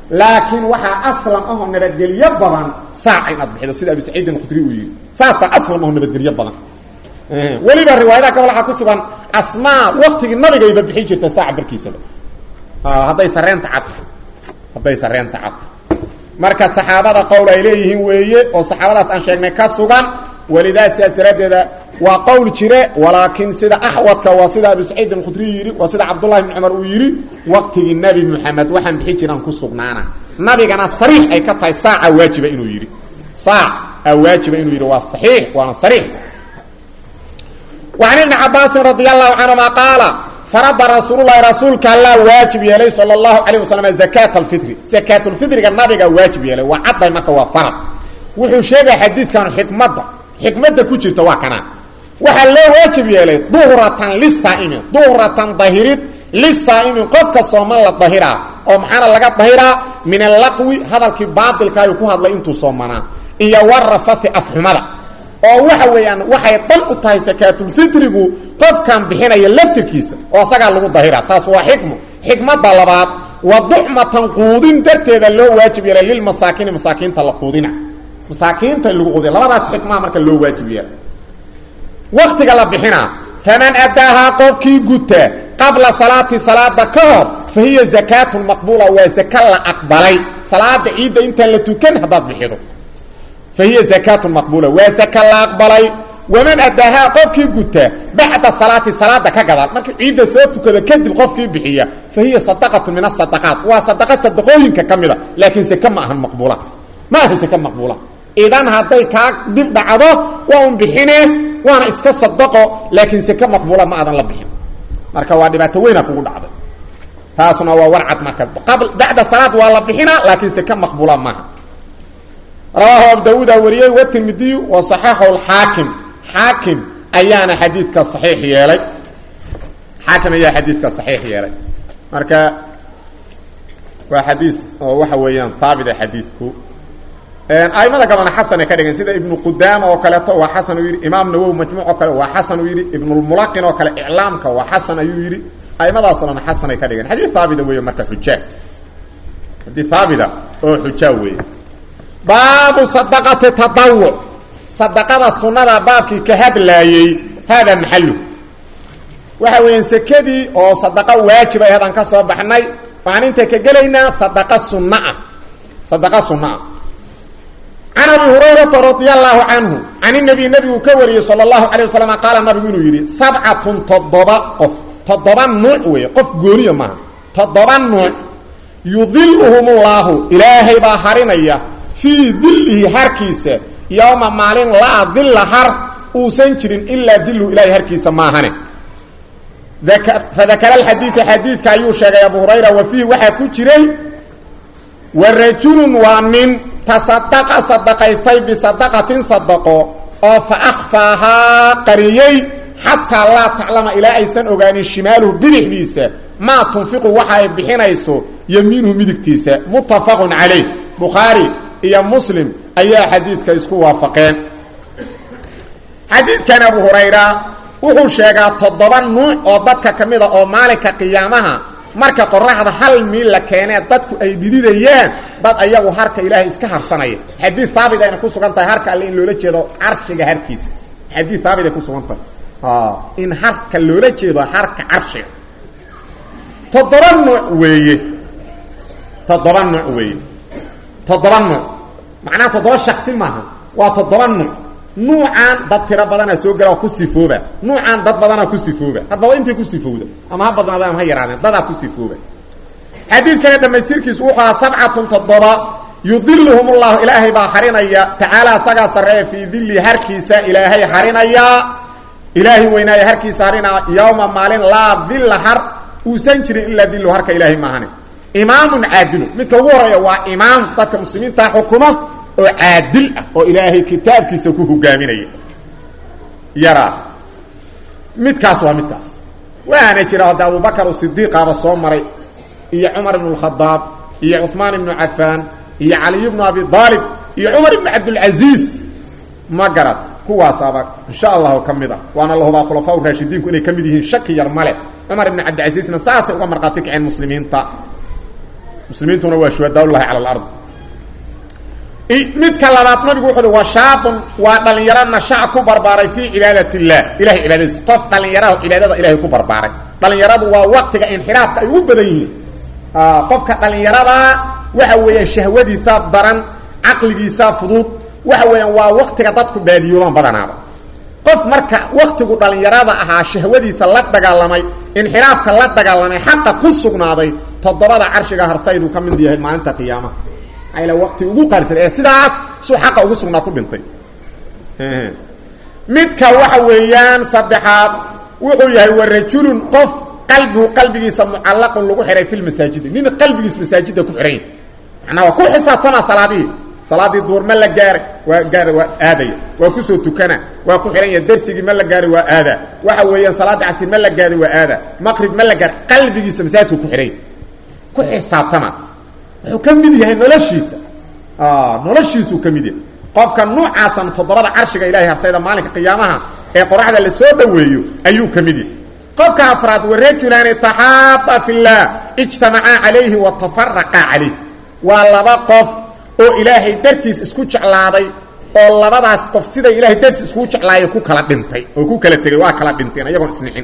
laakiin waxaa aslam ahoo nabadgelyo badan saac inaad bixido sida abi saciidin khudri uu yidhi saasaa aslam ahoo nabadgelyo badan weliba riwaayadaha ka waxaa ku sugan asmaa waktigii nabigayba bixin jirta saaca barkiisaba hadday sareenta cad hadday sareenta cad marka saxaabada qowl ay leeyihiin weeye oo saxaabadaas aan sheegnay ka sugan walidaa sidaas daraaddeeda waa qowl jire walaakiin sida axwadka waa sida abu saciid alkhudriy yidhi waa sida cabdullahi bni cumar uu yidhi waqtigii nebi moxamed waxaan bixin jiraan ku sugnaana nabigana sariix ay ka tahay saaca waajiba inuu yidhi saac a waajiba inuu yidhi waa saxiix waana sariix وعن بن cabاasi رضي الله عنهma qaaل فرضa rasuul الlahi rasuulka allaa waajib yeelay salى الlahu عalيه waسلم زakاة الفiطr زakاة الفiطriga nabiga waajib yeelay waa cadday marka waa farad wuxuu sheegaya xadiidkan xikmadda xikmadda ku jirta waa kana waxaa loo waajib yeelay duhratan lisaa'imi duhratan dahirid lisaa'imi qofka sooman la dahiraa oo maxaana laga dahiraa min alaqwi hadalkii baailka ayuu ku hadlay intuu soomanaa iyo warafathi afxumada oo waxa weeyaan waxay dhan u tahay sakaatulfitrigu qofkan bixinaya laftirkiisa oo asagaa lagu dahira taas waa xikmo xikmadda labaad wa ducmatan quudin darteeda loo waajib yeelay lilmasaakiini masaakiinta la quudina masaakiinta lagu quudina labadaas xikmaa marka loo waajib yeelay waktiga la bixinaa faman addaahaa qofkii guta qabla salaati salaada ka hor fa hiya zakaatun maqbuula waa zaka la aqbalay salaada ciidda intaan la tukan haddaad bixido fahiya zakaatun maqbuula waa zaka la aqbalay waman addaahaa qofkii guta bacda salaati salaada ka gadaal markii ciidda soo tukado kadib qofkii bixiya fa hiya sadaqatun min asadaqaat waa sadaqa sadaqooyinka ka mida laakiin seke ma ahan maqbuula ma aha seke maqbuula idan hadday kaa dib dhacdo waa un bixine waana iska sadaqo laakiin seke maqbuula ma aadan la bixin marka waa dhibaato weyna kugu dhacday taasna waa warcad marka bacda salaad waa la bixina laakiin seke maqbuula maaha rawaahu abu dawuuda wariyey watirmidiyu wa saxaxahu lxaakim xaakim ayaana xadiidka saxiix yeelay xaakim ayaa xadiidka saxiix yeelay marka waa xadiis oo waxa weeyaan haabita xadiidku aimada gabalna xasan ay ka dhigeen sida ibnu qudaama oo kaleeto waa xasan uu yidhi imaam nawowi majmuuc oo kale waa xasan uu yidhi ibnulmulaqin oo kale iclaamka waa xasan ayuu yidhi aimadaasoo dhan xasan ay ka dhigeen xadiid haabita weeye marka xujaa xadiid haabita oo xujaa weeye baabu sadaqati tadawuc sadaqada sunnada baabkii ka hadlaayey haadaa maxalu waxa weeyaan sekadii oo sadaqa waajiba ay hadaan ka soo baxnay waxaan inta ka gelaynaa sadaqa sunna ah sadaqa sunna ah can abi hurayrata radia allahu canhu can inabiy nabigu ka wariyey sala allahu calay wasalam qaala nabigu inuu yidhi sabcatun toddoba qof toddoba nuuc weeye qof gooniya maaha toddoba nuuc yudiluhum llaahu ilaahay baa harinaya fii dillihi harkiisa yowma maalin laa dilla har uusan jirin ilaa dilhu ilahay harkiisa maahane fadakara alxadiida xadiidka ayuu sheegay abu hurayra wa fiihi waxaa ku jiray wa rajulun waa nin tasadaqa sadaqaystay bisadaqatin sadaqo oo fa akhfaahaa qariyey xataa laa taclama ilaa aysan ogaanin shimaaluhu bidixdiisa maa tunfiqu waxa ay bixinayso yamiinuhu midigtiisa muttafaqun calayh bukhaari iyo muslim ayaa xadiidka isku waafaqeen xadiidkan abu hurayra wuxuu sheegaa toddoba nuuc oo dadka ka mid a oo maalinka qiyaamaha marka qoraxda hal miil la keenee dadku ay dhididayaan dad ayagu harka ilaahay iska harsanaya xadiid haabit ayna ku sugan tahay harka alle in loola jeedo carshiga harkiisa xadiid haabit ay ku sugan tahay in harka loola jeedo harka carshiga toddoba nuuc weeye toddoba nuuc weeye toddoba nuuc macnaha toddoba shaksi maaha waa toddoba nuuc nuucaan dad tiro badanaa soo gala oo ku sifooba nuucaan dad badanaa ku sifooba haddaba intay ku sifowda ama ha badnaadeen ama ha yaraadeen dadaa ku sifooba xadiidkana dhammaystirkiisu wuxuu ahaa sabcatun toddoba yudiluhum ullahu ilaahay baa harinaya tacaala asagaa sarreeya fii dilli harkiisa ilaahay harinayaa ilaahay weynaaya harkiisa harinaa yowma maalin laa dilla har uusan jirin ilaa dillu harka ilaahay maahane imaamun caadilu midka ugu horeeya waa imaam dadka muslimiintaa xukuma oo caadil ah oo ilaahay kitaabkiisa ku hogaaminaya yaraa midkaas waa midkaas waana jira hadda abubakar sidiiqaaba soo maray iyo cumar ibnu اlkhadaab iyo cuثmaan ibnu cafaan iyo caliy bnu abi aalib iyo cumar ibnu cabdilcaziiz ma garad kuwaasaaba insha allahu ka mid a waana la hubaa khulafaa raashidiinku inay ka mid yihiin shaki yar male cumar ibnu cabdilcaziizna saasay uga markhaati kaceen muslimiinta muslimiintuna waa shuhadaaullahi cala alard midka labaad nabigu wuxu uhi wa shaabun waa dhalinyaro nashaca ku barbaaray fii cibaadat illah ilahay cibaadadiisa qof dhalinyaraha cibaadada ilahay ku barbaaray dhalinyaradu waa waktiga inxiraafka ay ugu badan yihiin qofka dhalinyarada waxa weeyaan shahwadiisaa daran caqligiisaa fudud waxa weeyaan waa waktiga dadku baadiyoodaan badanaaba qof marka waktigu dhalinyarada ahaa shahwadiisa la dagaalamay inxiraafka la dagaalamay xaqa ku sugnaaday toddobada carshiga harsayduu ka mid yahay maalinta qiyaamaha maxaa waqti ugu qaarsan ee sidaas suu xaqa ugu sugnaa ku dhintay midka waxa weeyaan saddexaad wuxuu yahay wa rajulun qof qalbigu qalbigiisa mucallaqun lagu xihay fi lmasaajidi nin qalbigiis masaajida ku xihan macnaa waa ku xisaabtama salaadihii salaadii duur ma la gaaray waa gaara waa aadaya waa kusoo tukana waa ku xihan yaha darsigii ma la gaaray waa aada waxa weeyaan salaada casir ma la gaaday waa aada maqrib ma la gaaray qalbigiisa masaajidku ku xihay ku xisaabtama wuxuu ka mid yahay noloshiisa noloshiisuu ka mid yahay qofka nuucaasan toddobada carshiga ilahay harsayda maalinka qiyaamaha ee qoraxda la soo dhoweeyo ayuu ka mid yahay qofka afraad warajulaani taxaaba fi llah ijtamacaa calayhi wa tafaraqaa calayh waa laba qof oo ilaahay dartiis isku jeclaaday oo labadaas qof siday ilahay dartiis iskugu jeclaayeen ku kala dhintay oo ku kala tegay waa kala dhinteen iyagoon isnixin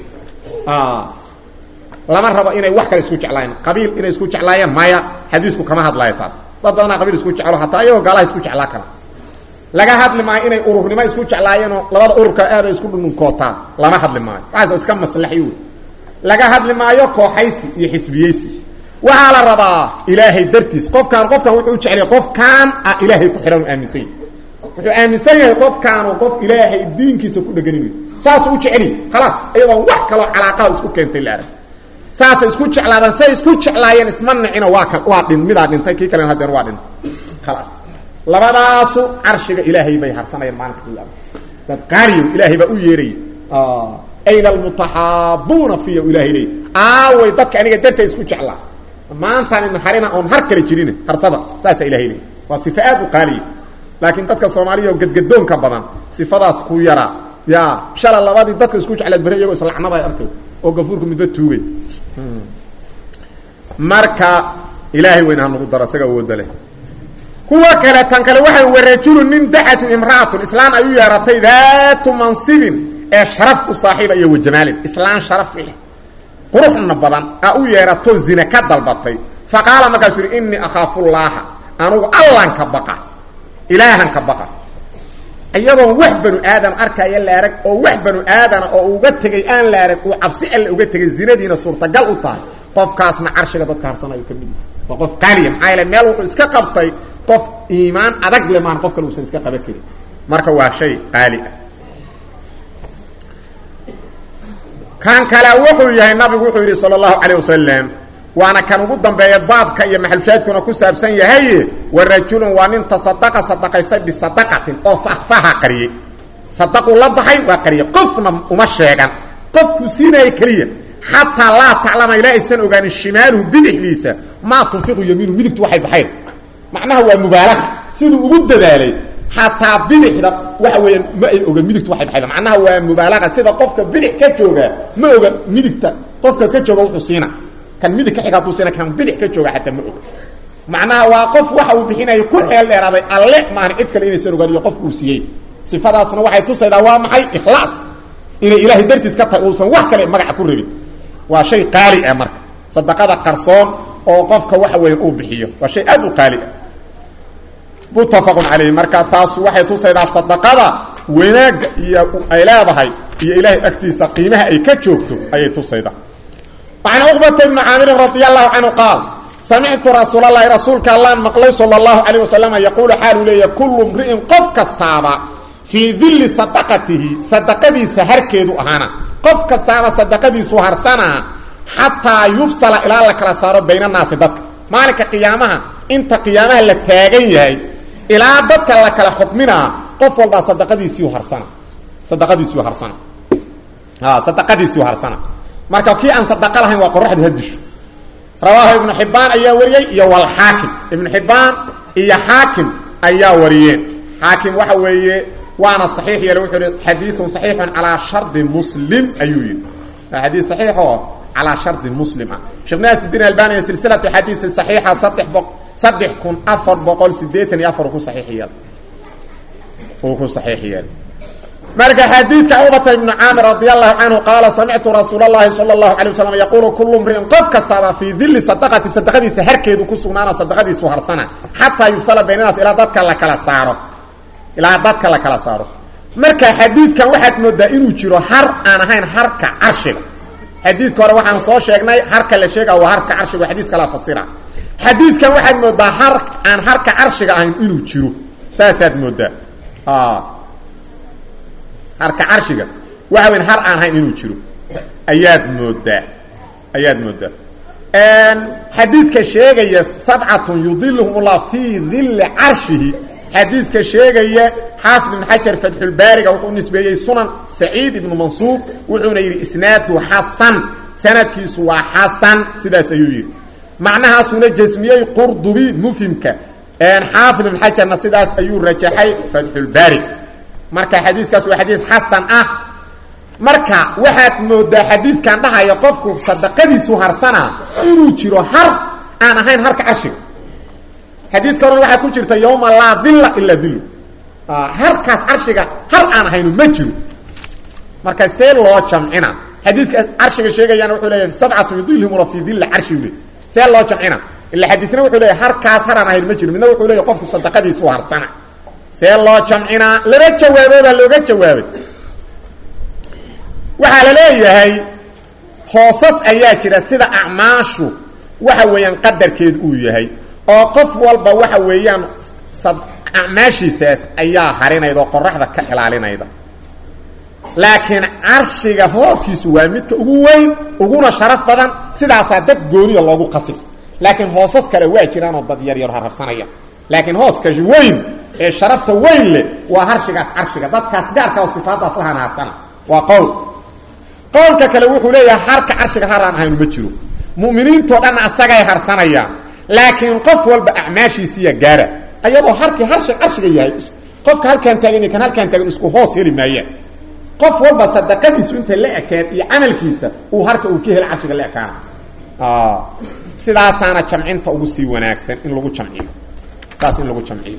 lama rabo inay wax kale isku jeclaayeen qabiil inay isku jeclaayeen maya xadiisku kama hadlaayo taas dad badanaa qabiil isku jeclo hataa iyagoo gaalaha isku jeclaa kara laga hadli maayo inay ururnimo isku jeclaayeenoo labada ururka aada isku dhununkootaan lama hadli maayo waxaas iska maslaxi wey laga hadli maayo kooxaysi iyo xisbiyeysi waxaa la rabaa ilaahay dartiis qofkaan qofkan wuxuu jeclaya qofkaan ah ilaahay ku xidhan aaminsan yahy wuxuu aaminsan yahay qofkaanu qof ilaahay diinkiisa ku dheganin saasuu u jeceliy khalaas iyadoon wax kaloo calaaqaha isku keentay la arag saasay isku jeclaadaan say isku jeclaayeen isma nicino waa ka waa dhin midaa dhintay kii kalena haddeen waa dhintay khalaas labadaasu carshiga ilaahay bay harsanayaan maalinka qiyaama dad qaaliyo ilaahay baa u yeeraya ayna almutaxaabuuna fiya ilahay leey aaway dadka aniga dartay isku jeclaa maantaan idin harina oon har kale jirin harsada saasa ilahay leey waa sifa aad u qaaliya laakiin dadka soomaaliya oo gadgadoonka badan sifadaas ku yaraa ya shala labadii dadka isku jeclaad bere iyagoo islacnada ay arkay oo gafuurka midba tuugay marka ilaahay weyn ha nagu daro isaga awooda leh kuwa kale tan kale waxay warajulun nin dacatu imra'atun islaan ay u yeeratay daatu mansibin ee sharaf u saaxiiba iyo wajamaalin islaan sharaf leh quruxna badan a u yeerato zina ka dalbatay fa qaala markaasuu yidhi innii akhaafullaaha anugu allan ka baqa ilaahan ka baqa iyadoon wax banu aadam arkaya la arag oo wax banu aadana oo uga tegay aan la arag uu cabsi alle uga tegay zinadiina suurtagal u tahay qofkaasna carshiga dadka harsanayo ka mid waa qof qaaliya maxaa yaele meel wuxuu iska qabtay qof iimaan adag le maan qof kale uusan iska qaban karin marka waa shay qaali ah kan kale wuxuu yahay nabigu wuxuu yidhi sala allahu calayh wasalam waana kan ugu dambeeya baabka iyo maxalshaadkuna ku saabsan yahay wa rajulun waa nin tasadaqa sadaqaystay bisadaqatin oo fahfaha qariyey sadaquu la baxay waa qariyey qofna uma sheegan qofkuu siinaya keliya xataa laa taclama ilaa aysan ogaanin shimaaluhu bidixdiisa maa tunfiqu yamiinu midigtu waxay baxayn macnaha waa mubaalaga siduu ugu dadaalay xataa bidixda waxa weeyaan ma ay oga midigtu waxay baxayda macnaha waa mubaalaga sida qofka bidix ka jooga ma oga midigta qofka ka jooga wuxuu siina kan midig ka xiga hadduu siina kan bidix ka jooga xataa ma oga macnaha waa qof waxa uu bixinayo ku xeel dheeraaday alle maahan cid kale inaysan ogaaniyo qofka uu siiyey sifadaasna waxay tusaydaa waa maxay ikhlaas inay ilaahay dartiis ka tahay uusan wax kale magaca ku rabin waa shay qaali ah marka sadaqada qarsoon oo qofka waxa weya uu bixiyo waa shay aad u qaali ah muttafaqun calayh marka taas waxay tusaydaa sadaqada wanaagga iyo ay leedahay iyo ilaahay agtiisa qiimaha ay ka joogto ayay tusaydaa وعن عقبة بن عامر رضي الله عنه قال سمعت رسول الله رسولك الله مقلي صلى الله عليه وسلم يقول حال لي كل امرئ قف كستابا في ذل صدقته صدقتي سهر كيدو أهانا قف كستابا صدقتي سهر سنة حتى يفصل إلى الله كلا صار بين الناس ضدك مالك قيامها انت قيامها لتاغن يهي إلى ضدك الله كلا حكمنا قف والله صدقتي سهر سنة صدقتي سهر سنة ها صدقتي سهر سنة marka kii aan sadaqa lahayn waa qoraxdu hadisho rawaahu ibnu xibbaan ayaa wariyey iyo walxaakim ibnu xibbaan iyo xaakim ayaa wariyeen xaakim waxa weeye waana saxiix yeele wuxuu hi xadiidun saxiixun calaa shardi muslim ayuu yidhi waa xadiid saxiix oo calaa shardi muslima sheekh naasuddiin albaniya silsilatu xadiisi saxiixa saddex bo saddex kun afar boqol sideetan iyo afar ku saxiixiya uu ku saxiix yeelay marka xadiidka cubata ibnu caamir radi allahu canhu qaala samictu rasuul اllahi salى اllahu alay waslam yaquulu kulu mriin qof kastaaba fii dili sadaqati sadaqadiisa harkeedu ku sugnaano sadaqadiisu harsana xataa yufsala baynanaas ilaa dadka la kala saaro ilaa dadka la kala saaro marka xadiidkan waxaad moodaa inuu jiro har aan ahayn harka carshiga xadiidka hore waxaan soo sheegnay harka la sheega waa harka carshiga xadiis kala fasira xadiidkan waxaad moodaa har aan harka carshiga ahayn inuu jiro saasaad moodaa harka carshiga waxa weyn har aan ahayn inuu jiro ayaad moodaa ayaad moodaa xadiidka sheegaya sabcatun yudiluhum ullah fii dili carshihi xadiiska sheegaya xaafid ibn xajar fatxulbaariga wuxuu nisbeeyey sunan saciid ibnu mansuur wuxuuna yidhi isnaadu xasan sanadkiisu waa xasan sidaas ayuu yidhi macnahaasuna jasmiyey qurdubi mufhimka xaafid ibn xajarna sidaas ayuu rajaxay fatxulbaari marka xadiiskaas waa xadiis xasan ah marka waxaad moodaa xadiidkan dhahaya qofku sadaqadiisu harsana inuu jiro har aan ahayn harka carshiga xadiidka horena waxaa ku jirta yawma laa dilla ilaa dillu harkaas carshiga har aan ahaynu ma jiro marka see loo jamcina xadiidka carshiga sheegayana wuxuu leeyahay sabcatu yudilhumula fii dilla carshi le see loo jamcina ila xadiisna wuxuu leeyahay harkaas har aan ahayn ma jiro midna wuxuu leeyahy qofku sadaqadiisu harsana see loo jamcinaa laba jawaaboodaa looga jawaabay waxaa la leeyahay hoosas ayaa jira sida acmaashu waxa weeyaan qadarkeed uu yahay oo qof walba waxa weeyaan acmaashiisaas ayaa harinayda oo qoraxda ka ilaalinayda laakiin carshiga hoorkiisu waa midka ugu weyn uguna sharaf badan sidaasaa dad gooniya loogu qasis laakiin hoosas kale waa jiraanoo dad yar yar harharsanaya laakiin hooska weyn ee sharafta weyn leh waa harshigaas carshiga dadkaas gaarka oo sifaadaas la hanaarsana waa qowl qowlka kale wuxuu leeyahay harka carshiga har aan ahaynu ma jiro mu'miniintoo dhan asagay harsanayaan laakiin qof walba acmaashiisiiya gaara ayadoo harkii harshi carshiga yahay qofka halkaan taagan iyo kan halkaan taagan isku hoos heli maayaan qof walba sadaqadiisu inta la ekeed iyo camalkiisa uu harka uu ka helo carshiga la ekaana sidaasaana jamcinta ugu sii wanaagsan in lagu jamciyo saas in lagu jamciyo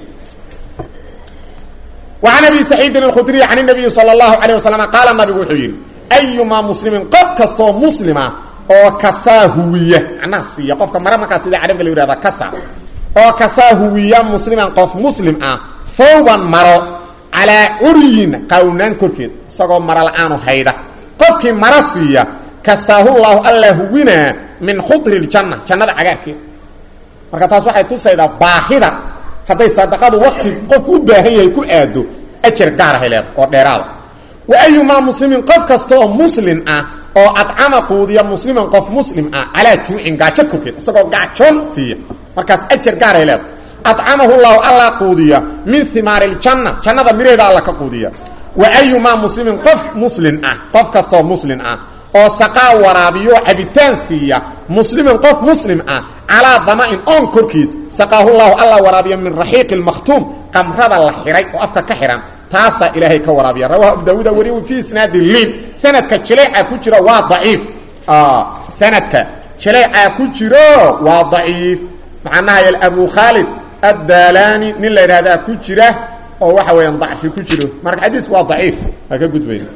وعن أبي سعيد الخdري عن النبي صلى الله عليه وسلم قال نبgu wuxuu yidhi أيumaa مسلمi qof kastoo مسلمa oo kasaa huwiya macnaha siiya qofka mare markaa sida carabka la yihahda kasa oo kasaa huwiya musliman qof muslim ah thawban maro calaa curyin qawnaan korkeed isagoo maro la-aanu hayda qofkii maro siiya kasaahullahu alla huwinaa min khudri ljanna jannada cagaarkeeda marka taas waxay tusaydaa baahida hadday sadaqadu wakti qofku u baahan yahay ku aado ajar gaarahay leeda oo dheeraada wa ayumaa muslimin qof kasta oo muslin ah oo adcama quudiya musliman qof muslim ah calaa juucin gaajo korkeed isagoo gaajoon siiya markaas ajar gaaray leeda adcamahu llahu alla quudiya min himaari ljanna jannada miraheeda alla ka quudiya wa ayumaa muslimin qof muslin ah qof kastaoo muslin ah oo saqaa waraabiyo cabitaan siiya muslimin qof muslim ah calaa dama'in oon korkiis saqaahullahu alla waraabiya min raxiiqi lmakhtuum qamrada la xihay oo afka ka xihan taasaa ilaahay ka waraabiya rawahu abu daawuuda wariy fii isnaadi liin sanadka jaleeca ku jira waa daciif sanadka jaleecaa ku jiro waa daciif macnaha abu khaalid addaalani nin la yidhahdaa ku jira oo waxa weeyaan dacfi ku jiro marka xadiis waa daciif waa ka gudbayna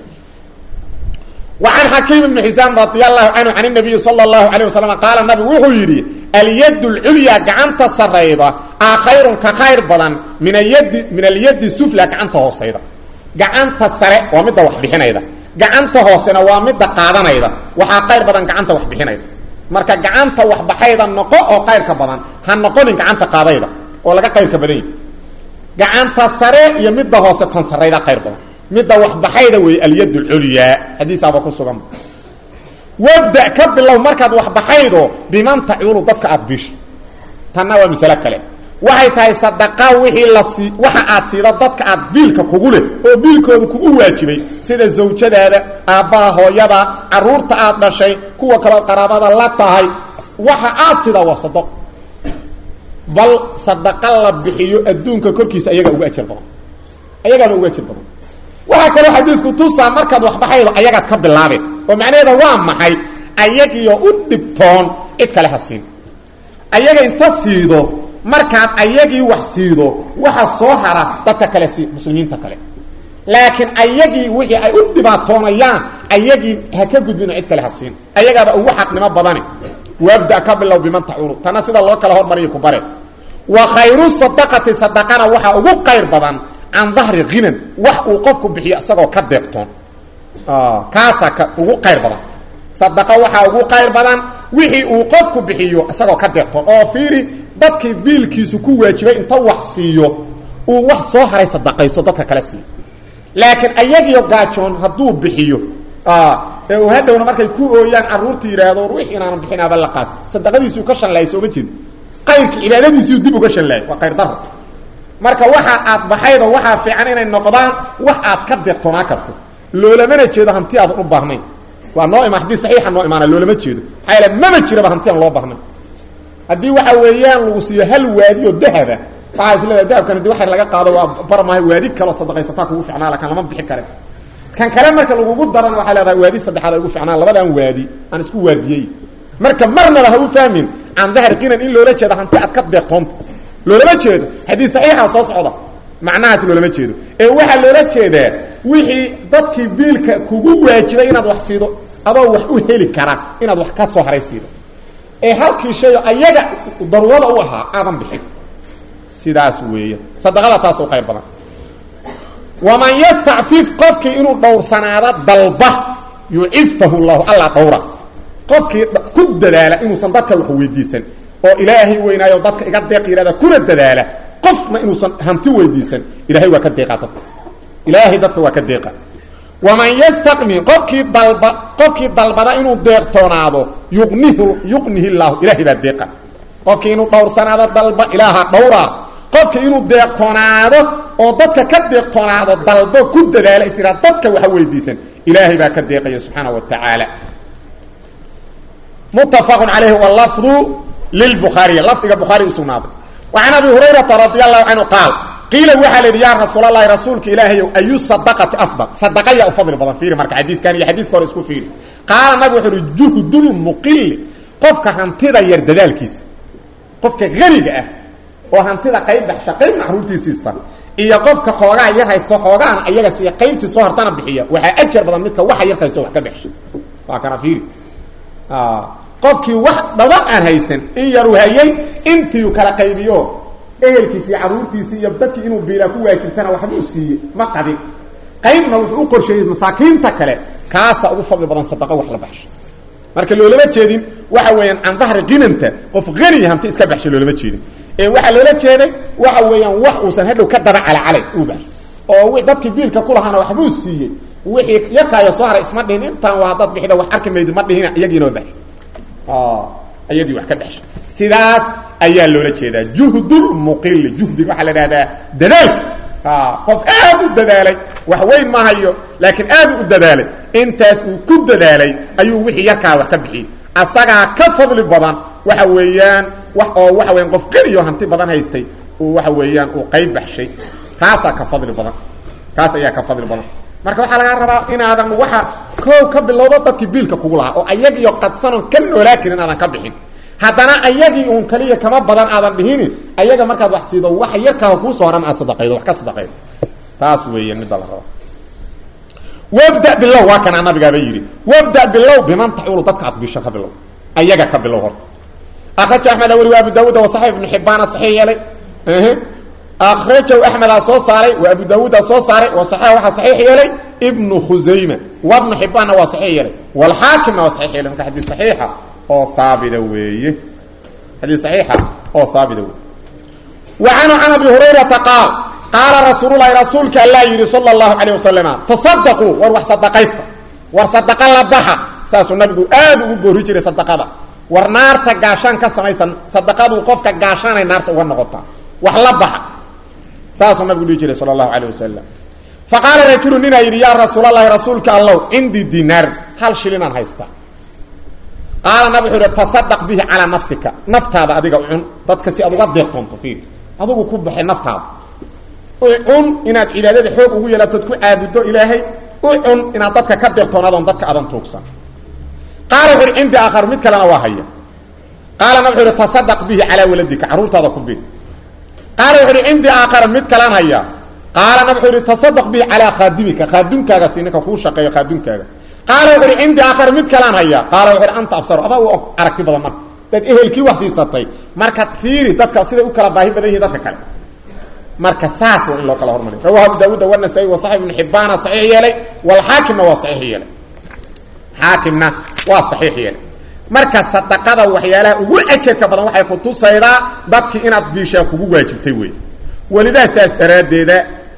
وعن حكيم بن حسام رضي الله عنه عن النبي صلى الله عليه وسلم قال النبي وحو يري اليد العليا غعنت سريده خير كخير بدن من اليد من اليد السفلى غعنت هوسيده غعنت سره ومد wax bixinayda gacanta hoosena waa mid qaadanayda waxa qayr badan gacanta wax bixinayda marka gacanta wax baxayda noqo oo qayrka badan ha noqonin gacanta qaadayda oo laga qayrka badan gacanta sare iyo midda hoose tan sareyda qayr badan midda wax baxayda wey alyad اculyaa xadiisaaba ku sugan wabda ka bilow markaad wax baxaydo biman tacuulu dadka aad bisho tanna waa masale kale waxay tahay sadaqa wixii la sii waxa aad siida dadka aad biilka kugu leh oo biilkooda kugu waajibay sida zawjadaada aabbaha hooyada caruurta aad dhashay kuwa kaloo qaraabada la tahay waxa aad sidaa waa sadaq bal sadaqa la bixiyo adduunka korkiisa ayagaa uga ajar badan ayagaaba uga ajar badan waxaa kaloo xadiisku tusaa markaad waxbaxaydo ayagaad ka bilaabeen oo macnaheeda waa maxay ayagiyo u dhibtoon cid kale ha siin ayaga inta siido markaad ayagii wax siido waxa soo hara dadka kale sii muslimiinta kale laakiin ayagii wixii ay u dhibaatoonayaan ayagii ha ka gudbino cid kale ha siin ayagaaba ugu xaqnimo badani wabda ka bilow biman tacuunu tana sida loo kala hormariyo ku bare wa khayru sadaqati sadaqana waxaa ugu qayr badan can dahri hinan wax uu qofku bixiyo isagoo ka deeqtoon kaasaa ka ugu qayr badan sadaqa waxaa ugu qayr badan wixii uu qofku bixiyo isagoo ka deeqtoon oo fiiri dadkii biilkiisu ku waajibay inta wax siiyo uu wax soo haray sadaqayso dadka kale siiyo laakiin ayagiyo gaajoon hadduu bixiyo ee uu hadhowna markay ku ooyaan carruurta yidhaahdo wix inaanan bixinaaba la qaato sadaqadiisuu ka shanlaayay sooma jeedo qayrka cibaadadiisiiu dib uga shanlaayay waa qayr daro marka waxa aad baxaydo waxaa fiican inay noqdaan wax aad ka deeqtoonaa karto loolamana jeedo hanti aadan u baahnayn waa noo ima haddii saxiixa noo imaana loolama jeedo maxaa yaele maba jiraba hanti aan loo baahnayn haddii waxa weeyaan lagu siiyo hal waadi oo dahaba waxaa is leedahay dahabkan hadii waxa laga qaado waa barmaayo waadi kaloo sadaqaysataa kugu ficnaa lakan lama bixi kare kan kale marka lagugu darana waxaa leedahay waadi saddexaad ay ugu ficnaan labadaan waadi aan isku waadiyey marka marnaba ha u fahmin can dahri qinan in loola jeedo hanti aad ka deeqtoonta loolama jeedo xadiis saxiixa soo socda macnahaas loolama jeedo ee waxaa loola jeedaa wixii dadkii biilka kugu waajibay inaad wax siido adoo wax u heli kara inaad wax ka soo haray siido ee halkii shayo ayaga daruurada u ahaa aadan bixin sidaas weeya sadaqada taas u qayr badan waman yastacfif qofkii inuu dhowrsanaado dalba yucifahu llahu alla dhowra qofkii ku dadaala inuusan dadka wax weydiisan oo ilaahay weynaayo dadka iga deeq yidhahda kuna dadaala qofna inuusan hanti weydiisan ilahay waa ka deeqaa dadka ilaahay dadka waa ka deeqa waman yastaqni qofkii dalba qofkii dalbada inuu deeqtoonaado yuqnihu yuqnihi llaahu ilahay baa deeqa qofkii inuu dhowrsanaado dalba ilaaha dhowraa qofkii inuu deeqtoonaado oo dadka ka deeqtoonaado dalbo ku dadaala is ihaa dadka waxa weydiisan ilaahay baa ka deeqaya subxaana wa tacaala muttafaqu calayhi walafdu lilbukhaariy lafdiga bukhaari usugnaaday wa can abi hurayrata radi allahu canhu qaal qiila waxaa la yidhi yaa rasuulalahi rasuulka ilaahayow ayu sadaqati afdal sadaqa yaa u fadli badan fiiri marka xadiiskan iyo xadiiska hore isku fiiri qaala nabig wuxuu uhi juhdulmuqili qofka hantida yar dadaalkiisa qofka haniga ah oo hantida qayb baxsha qayb maxruurtiisiista iyo qofka xoogaa yar haysto xoogaana ayaga siya qaybtii soo hartana bixiya waxaa ajar badan midka waxa yar haysto wax ka baxsha waa kana fiiri qofkii wax dhaban aan haysan in yaru hayay intiiu kala qaybiyo ehelkiisi iyo caruurtiisi iyo dadkii inuu biilaa ku waajibtana waxbuu siiyey ma qadin qaybna wuxuu u qorsheeyey masaakiinta kale kaasa ugu fadli badan sadaqa wax la baxsho marka loolama jeedin waxa weeyaan can dahri qinanta qof haniya hanti iska baxshay loolama jeedin ee waxaa loola jeeday waxa weeyaan wax uusan hadhow ka daba calacalay uu baxsho oo dadkii biilka ku lahaana waxbuu siiyey wixii yarkaayo soo haray isma dhihin intaan waa dad bixida wax arki maydi ma dhihina iyagiinoo baxay ayadii wax ka baxshay sidaas ayaa loola jeedaa juhdulmuqili juhdiga waxaa la dhahdaa dadaalka qof aad u dadaalay wax weyn ma hayo laakiin aad u dadaalay intaas uu ku dadaalay ayuu wixii yarkaa wax ka bixiyey asagaa ka fadli badan waxa weeyaan wax oo waxa weyaan qof qaniyo hanti badan haystay uu waxa weeyaan uu qayb baxshay kaasaa ka fadli badan kaas ayaa ka fadli badan marka waxaa lagaa rabaa inaadan waxa koow ka bilowdo dadkii biilka kugu lahaa oo ayagiio qadsanoon ka noolaa karin aadan ka bixin haddana ayagii uun kaliya kama badan aadan dhihini ayaga markaad wax siido waxa yarkaa kuusoo horan aad sadaqaydo wax ka sadaqaydo taas weeya midda la rabo wabda bilow waa kanaa nabigaaba yidhi wabda bilow biman tacuulu dadka aad bisho ka bilow ayaga ka bilow horta akraja axmed weli wa abu daawuud wa saxiix ibnu xibaana saxiix yeelay akrajahu axmedaa soo saaray wa abu daawuudaa soo saaray wa saxiix waxaa saxiix yeelay ibnu khusayma wa ibnu xibaanna waa saxiix yeelay walxaakimna waa saxiix yeelay marka xadiis saxiixa oo haabita weeye xadiis saxiixa oo haabita weeye wa canhu can abi hurayrata qaal qaala rasuululahi rasuulka allaa yidhi sala allahu calayh wasalama tasadaquu war wax sadaqaysta war sadaqa la baxa saasuu nabigu aad ugu goori jiray sadaqada war naarta gaashaan ka samaysan sadaqadu qofka gaashaanay naarta uga noqotaa wax la baxa saasuu nabigu dhihi jiray sala allahu calayh wasalam fa qaala rajulu ninaa yidhi yaa rasuulalahi rasuulka allow cindii dinaar hal shilinaan haystaa qaala nabig wuxuu ihi tasadaq bihi calaa nafsika naftaada adiga cun dadka si aad uga deeqtoonto fiiri adigu ku baxay naftaada u cun inaad cibaadada xoog ugu yeelatood ku caabuddo ilaahay u cun inaad dadka ka deeqtoonadoon dadka adan tuugsan qaala wuxu uhi cindi aakhar mid kalena waa haya qaalana wuxuu ihi tasadaq bihi calaa waladika carruurtaada ku bir qaala wuxu uhi cindi aakhara mid kalan haya qaalana wuxuu ihi tasadaq bihi calaa khaadimika khaadunkaaga si ninka kuu shaqeeyo khaadunkaaga qaala wuxu uhi cindi aakhara mid kalaan haya qaala wuxu uhi anta absaru adaa u aragti badan marka dad ehelkii wax siisatay markaad fiiri dadka siday u kala baahi badan yihin dadka kale marka saas waa in loo kala hormariyo rawahu abu daawuud wanasai wa saxib ibnu xibbaana saxiix yeelay walxaakimna waa saxiix yeelay xaakimna waa saxiix yeelay marka sadaqada waxyaalaha ugu ajarka badan waxay ku tusaydaa dadkii inaad biishaa kugu waajibtay wey welidaa saas daraaddeeda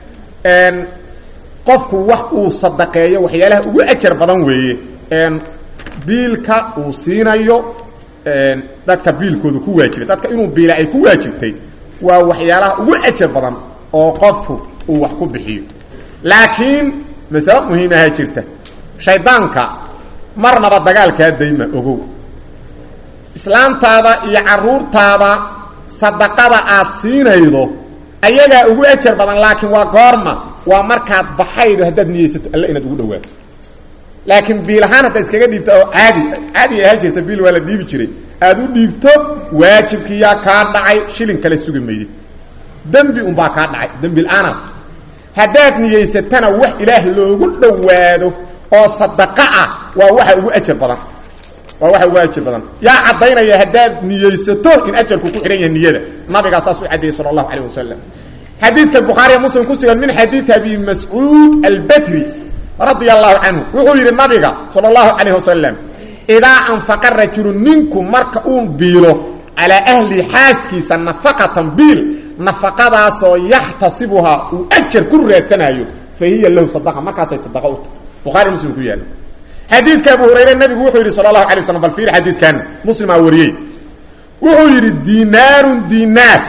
qofku wax uu sadaqeeyo waxyaalaha ugu ajar badan weeye biilka uu siinayo dadka biilkooda ku waajibay dadka inuu biila ay ku waajibtay waa waxyaalaha ugu ajar badan oo qofku uu wax ku bixiyo laakiin masale muhiimaha jirta shaydaanka marnaba dagaalkaa dayma ogow islaamtaada iyo caruurtaada sadaqada aad siinaydo ayagaa ugu ajar badan laakiin waa goorma waa markaad baxaydo haddaad niyeysato alle inaad ugu dhawaato laakiin biil ahaan haddaad iskaga dhiibto oo caadi caadi ahaa jirta biil waa la dhiibi jiray aad u dhiibto waajibkiyaa kaa dhacay shilin kale sugi maydid dembi unbaa kaa dhacay dembi la-aanaad haddaad niyeysatana wax ilaah loogu dhowaado oo sadaqa ah waa waxa ugu ajar badan waa waxa ugu ajar badan yaa caddaynaya haddaad niyeysato in ajarku ku xidhan yahay niyada nabigaa saas u caddeeyey sala allahu calayh wasalam xadiidka bukhaariya muslim ku sugan min xadiidi abi mascuud albadri radia allahu canhu wuxuu yidhi nabiga sala allahu calayh wasalam idaa anfaqa rajulu ninku marka uu biilo calaa ahli xaaskiisa nafaqatan biil nafaqadaasoo yaxtasibuhaa uu ajar ku raadsanayo fa hiya lahu sadaqa markaasay sadaqa u tahay bukhari muslim ku yaalla xadiidka abu hurayre nabigu wuxuu yidhi sala allahu alay waslam bal fiir xadiiskan muslimaa wariyey wuxuu yidhi dinaarun dinaar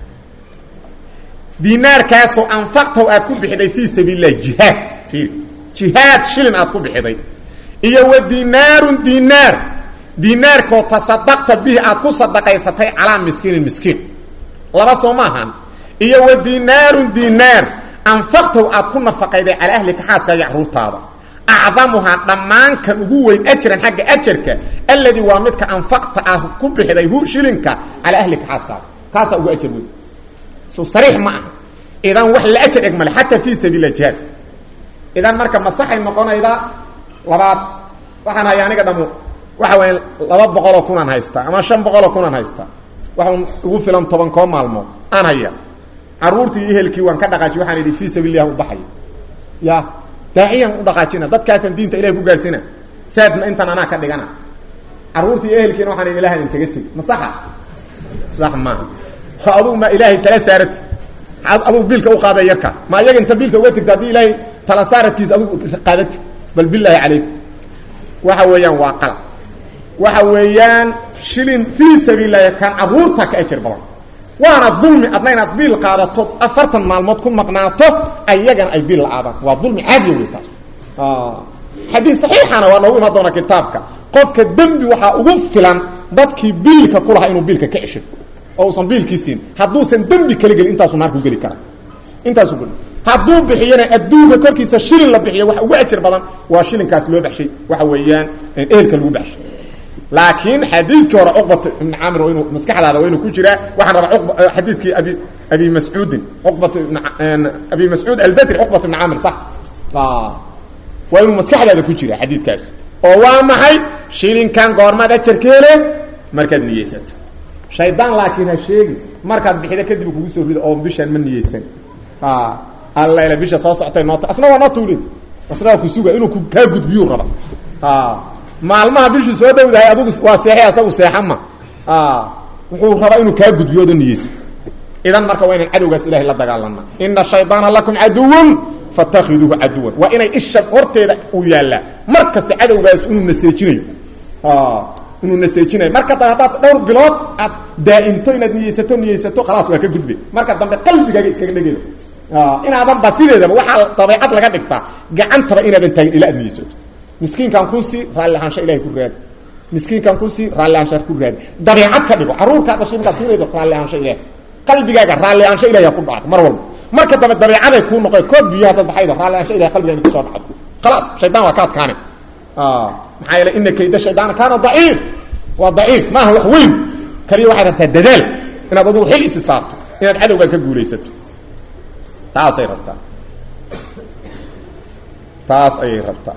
dinaarkaasoo anfaqtahu aad ku bixiday fii sabiil illahi jihaad fiir jihaad shilin aad ku bixiday iyo wa dinaarun dinaar dinaarkoo tasadaqta bihi aad ku sadaqaysatay calaa miskiinin miskiin laba soo ma ahan iyo wa dinaarun dinaar anfaqtahu aad ku nafaqayday calaa ahlika xaaskaaga caruurtaada acdamuhaa dhammaankan ugu weyn ajran xagga ajarka alladii waa midka anfaqta ah ku bixiday hu shilinka calaa ahlika xaaskaaga kaasaa ugu ajar weyn so sariix ma aha idan wax la ajar eg male xataa fii sabiil jihaad idan marka masaxay noqonayda labaad waxaan haya aniga dhamo waxa weya laba boqoloo kunaan haystaa ama shan boqoloo kunaan haystaa waxaan ugu filan toban koo maalmood aan haya caruurtii iyo ehelkii waan ka dhaqaajiy waxaan idhi fii sabiililah u baxayo ya daaciyaan u dhaqaajina dadkaasaan diinta ilahay ku gaarsiina saadna intan anaa ka dhigana caruurtii iyo ehelkiina waxaan idhi ilahan inkaga teg masaxa sax maaha adugu ma ilaahay tala saarati adugu biilka u qaada yarka ma iyaga inta biilka uga tegta haddii ilaahay tala saaradkiisa adugu qaadati bal bilaahi calaykum waxa weeyaan waa qalab waxa weeyaan shilin fii sabiililahi kan caruurta ka ajar badan waana dulmi adna inaad biil qaadato afartan maalmood ku maqnaato ayagana ay biil la-aadaan waa dulmi caadiya wey taas xadiis saxiixana waa noogu imaan doona kitaabka qofka dembi waxaa ugu filan dadkii biilka ku lahaa inuu biilka ka cesho oo usan biilkii siin hadduusan dembi kala gelin intaasuu naarku geli karaa intaasuu geli hadduu bixiyana adduunka korkiisa shilin la bixiyo waxa ugu ajar badan waa shilinkaas loo baxshay waxa weeyaan ehelka lagu baxshay laakiin xadiidkii hore cuqbat ibn camir inuu maskaxdaada waa inuu ku jiraa waxaan rabaa xadiidkii abi abi mascuudin cuqbat ibn abi mascuud albadri cuqbat ibn camir sax waa inuu maskaxdaada ku jira xadiidkaas oo waa maxay shilinkan goormaad ajar ka hele markaad niyeysato shaydaan laakiin ha sheegi markaad bixida kadib kugu soo rida oo bishaan ma niyeysan alla ila bisha soo socotay noota asna waa noo tuulid asna waa ku suga inuu kaa gudbiyuu raba maalmaha bishii soo dhowdahay adugu waa seexay asagu seexama wuxuu rabaa inuu kaa gudbiyo odo niyeysa idan marka waa inaan cadowgaas ilahay la dagaalana ina shayطaana lakum caduwan fatakhiduuhu caduwan waa inay isha horteeda uu yaallaa mar kasta cadowgaas inuu naseejinayo inuu naseejinayo marka dambe haddaad dhowr bilood aad daa'imto inaad niyeysato niyeysato khalaas waa ka gudbe marka dambe qalbigaaga iskaga dhegeda inaadan ba sideedaba waxaa dabeecad laga dhigtaa gacantaba inaadan taagin ilaa aad niyeysato miskiinkan kusii raalli ahaansha ilahay ku raadi miskiinkan kusii raalli ahaansha ku raadi dabeecad ka dhigo carruurkaa dhashay markaad siinaydo raalli ahaansha ilahay qalbigaaga raalli ahaansha ilahay ku dhacdo mar walba marka dambe dabeecaday kuu noqoy kood biyo haddaad baxaydo raalli ahaansha ilahay qalbigaaga kusoo dhacdo khalaas shaydaan waa ka adkaane maxaa yeele ina kayda shaydaana kaana daciif waa daciif maaha wax weyn kaliya waxay rabtaa dadaal inaad adugu xil isi saarto inaad cadowgan ka guulaysato taasay rabtaa taas ayay rabtaa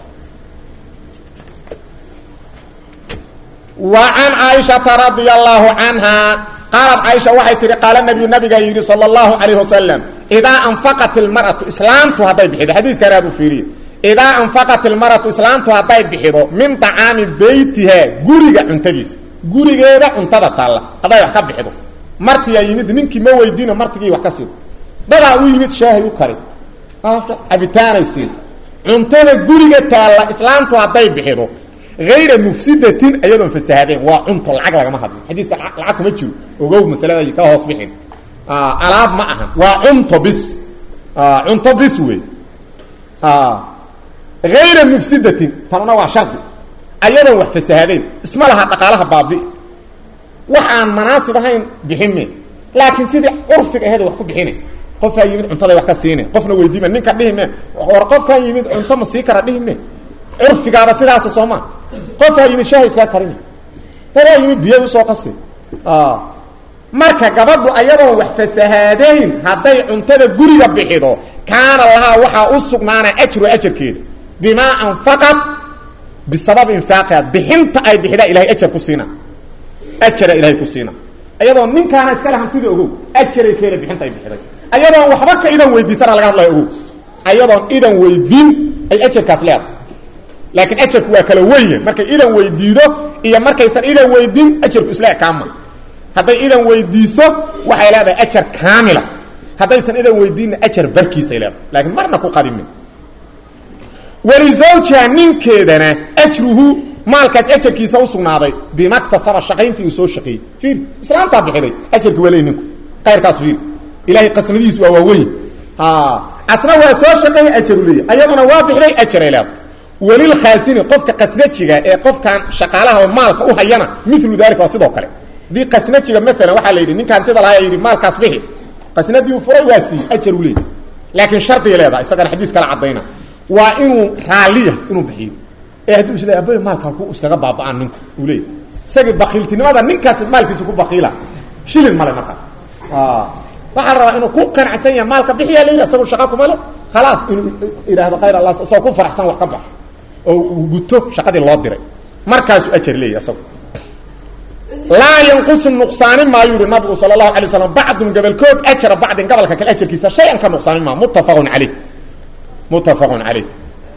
wa can caaishata radia allahu canha qaalat caaisha waxay tihi qaala nabiyu nabigaa yidhi sala allahu calayh wasalam idaa anfaqat ilmar'atu islaamtu hadday bixido xadiiska aad u fiiriye idaa anfaqat ilmar'atu islaamtu hadday bixido min طacaami beytihaa guriga cuntadiisa gurigeeda cuntada taalla hadday wax ka bixido martiyaa yimid ninkii ma weydiino martigii wax ka siido dadaa u yimid shaahay u kari cabitaanay siin cuntada guriga taalla islaamtu hadday bixido ayra mufsidatin iyadoon fasahadeen waa cunto lacag lagama hadlo xadiiska lacag kuma jiro ogow masalada ka hoos bixin alaab ma ahan waa cunto bis cunto bis wey ayra mufsidatin tanuna waa shardi ayadoon wax fasahadeen isma laha dhaqaalaha baabi wax aan manaasib ahayn bixine laakiin sidii curfiga aheed wax ku bixine qofaa yimid cuntaday wax ka siine qofna weydiima ninka dhihime war qofkan yimid cunto ma sii kara dhihime curfigaaba sidaasa sooma qofaa yimid shaaha iskaa karini dadaa yimid biyo usoo qasi marka gabadhu ayadoon wax fasahaadayn hadday cuntada guriga bixido kaana lahaa waxaa u sugnaana ajru ajarkeeda bimaa anfaqat bisabab infaaqiha bixinta ay bixidaa ilahay ajar ku siina ajara ilahay ku siina ayadoon ninkaana iskale hantida ogow ajaray keela bixinta ay bixiday ayadoon waxba ka idan weydiisana laga hadlaya ogow ayadoon idan weydiin ay ajarkaas leedahay laakiin ajarku waa kala wenya markay idan weydiido iyo markaysan idan weydiin ajarku isla ekaama hadday idan weydiiso waxay leedahay ajar kaamila haddaysan idan weydiinna ajar barkiisay leedahay laakiin marna ku qadimin walizawjiha ninkeedana ajruhu maalkaas ajarkiisa usugnaaday bimaktasaba shaqayntii uu soo shaqeeyey fiir islaamtaa bixiday ajarki waa leey ninku kayrkaas fiir ilahay qasmadihiis waa waaweyn asna waa soo shaqeeyey ajaru leeya ayaduna waa bixiday ajaray leedahay welilkhaasini qofka qasnajiga ee qofkan shaqaalaha oo maalka u hayana milu dalika waa sidoo kale haddii qasnajiga maalan waxaa la yidhi ninka hantida lahaa yidhi maalkaas bixi qasnadii uu furay waa siiyey ajar u leeyay laakiin shardiga leedaha isagana xadiis kala caddayna waa inuu raaliya inuu bixiyo ee hadduu isle abay maalka ku iskaga baaba'aan ninku uu leeyay isagii bakiiltinimada ninkaas maalkiisa ku bakiila shilin male markaa waxaa rabaa inuu ku qanacsan yahay maalka bixiyaa layidhi isagu shaqa kuma le khalaas inuu idhaahdo khayr allah isagoo ku faraxsan wax ka bax oo uu guto shaqadii loo diray markaasuu ajar leeyahy isagu laa yanqusu nuqsaani maayu yihi nabigu sala allahu alay waslam bacdun gabalkood ajra bacdin gabalka kale ajarkiisa shay-an ka nuqsaani maa muttafaqun caleyh muttafaqun caleyh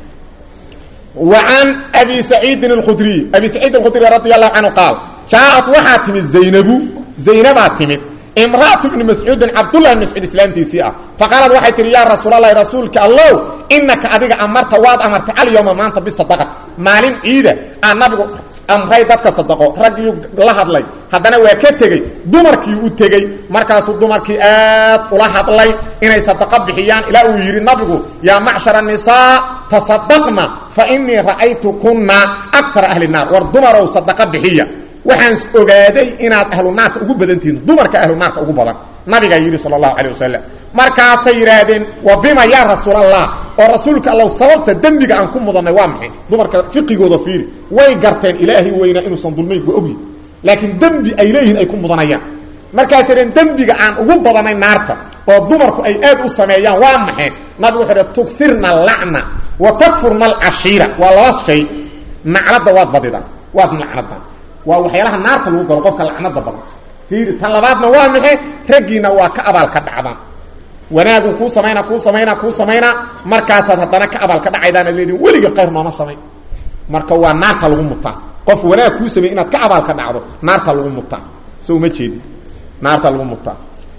wa can abi saciidin alkhudriy abi saciid alkhudriy radi allahu canhu qaal jaaat waxaa timid zaynabu zaynabaa timid imra'atu bni mascuudin cabdullah bn mascuud islaamtiisii ah faqaalad waxay tihi yaa rasuulalahi rasuulka allow inaka adiga amarta waad amartay alyawma maanta bisadaqati maalin ciida aa nabigu amray dadka sadaqo raggiyuu la hadlay haddana waa ka tegey dumarkii u tegey markaasuu dumarkii aad ula hadlay inay sadaqo bixiyaan ilaa uu yidhi nabigu yaa macshara nisaa tasadaqna fa inii ra'aytukunna akara ahli naar war dumarow sadaqo bixiya waxaan ogaaday inaad ahlu naarka ugu badan tihiin dumarka ahlu naarka ugu badan nabigaa yidhi sal allahu calay wasalam markaasay yidhaahdeen wa bima yaa rasuulallah oo rasuulka allow sababta dembiga aan ku mudannay waa maxay dumarka fiqigooda fiiri way garteen ilaahay weynaa inuusan dulmayn waa ogyi laakiin dembi ay leeyihiin ay ku mudanayaan markaasay dheen dembiga aan ugu badanay naarta oo dumarku ay aad u sameeyaan waa maxay nabigu wuxuu dh tugirna lacna wa takfurna alcashiira waa laba shay nacladda waad badidaan waad nacladaan waa waxyaalaha naarta lagu galo qofka lacnada badan fiiri tan labaadna waa maxay raggiina waa ka abaalka dhacdaan wanaagu kuu samaynaa kuu samaynaa kuu samaynaa markaasaad haddana ka abaalka dhacaydaan ad leediin weliga qayr nooma samayn marka waa naarta lagu mutaa qof wanaag kuu samey inaad ka abaalka dhacdo naarta lagu mutaa so uma jeedi naarta lagu mutaa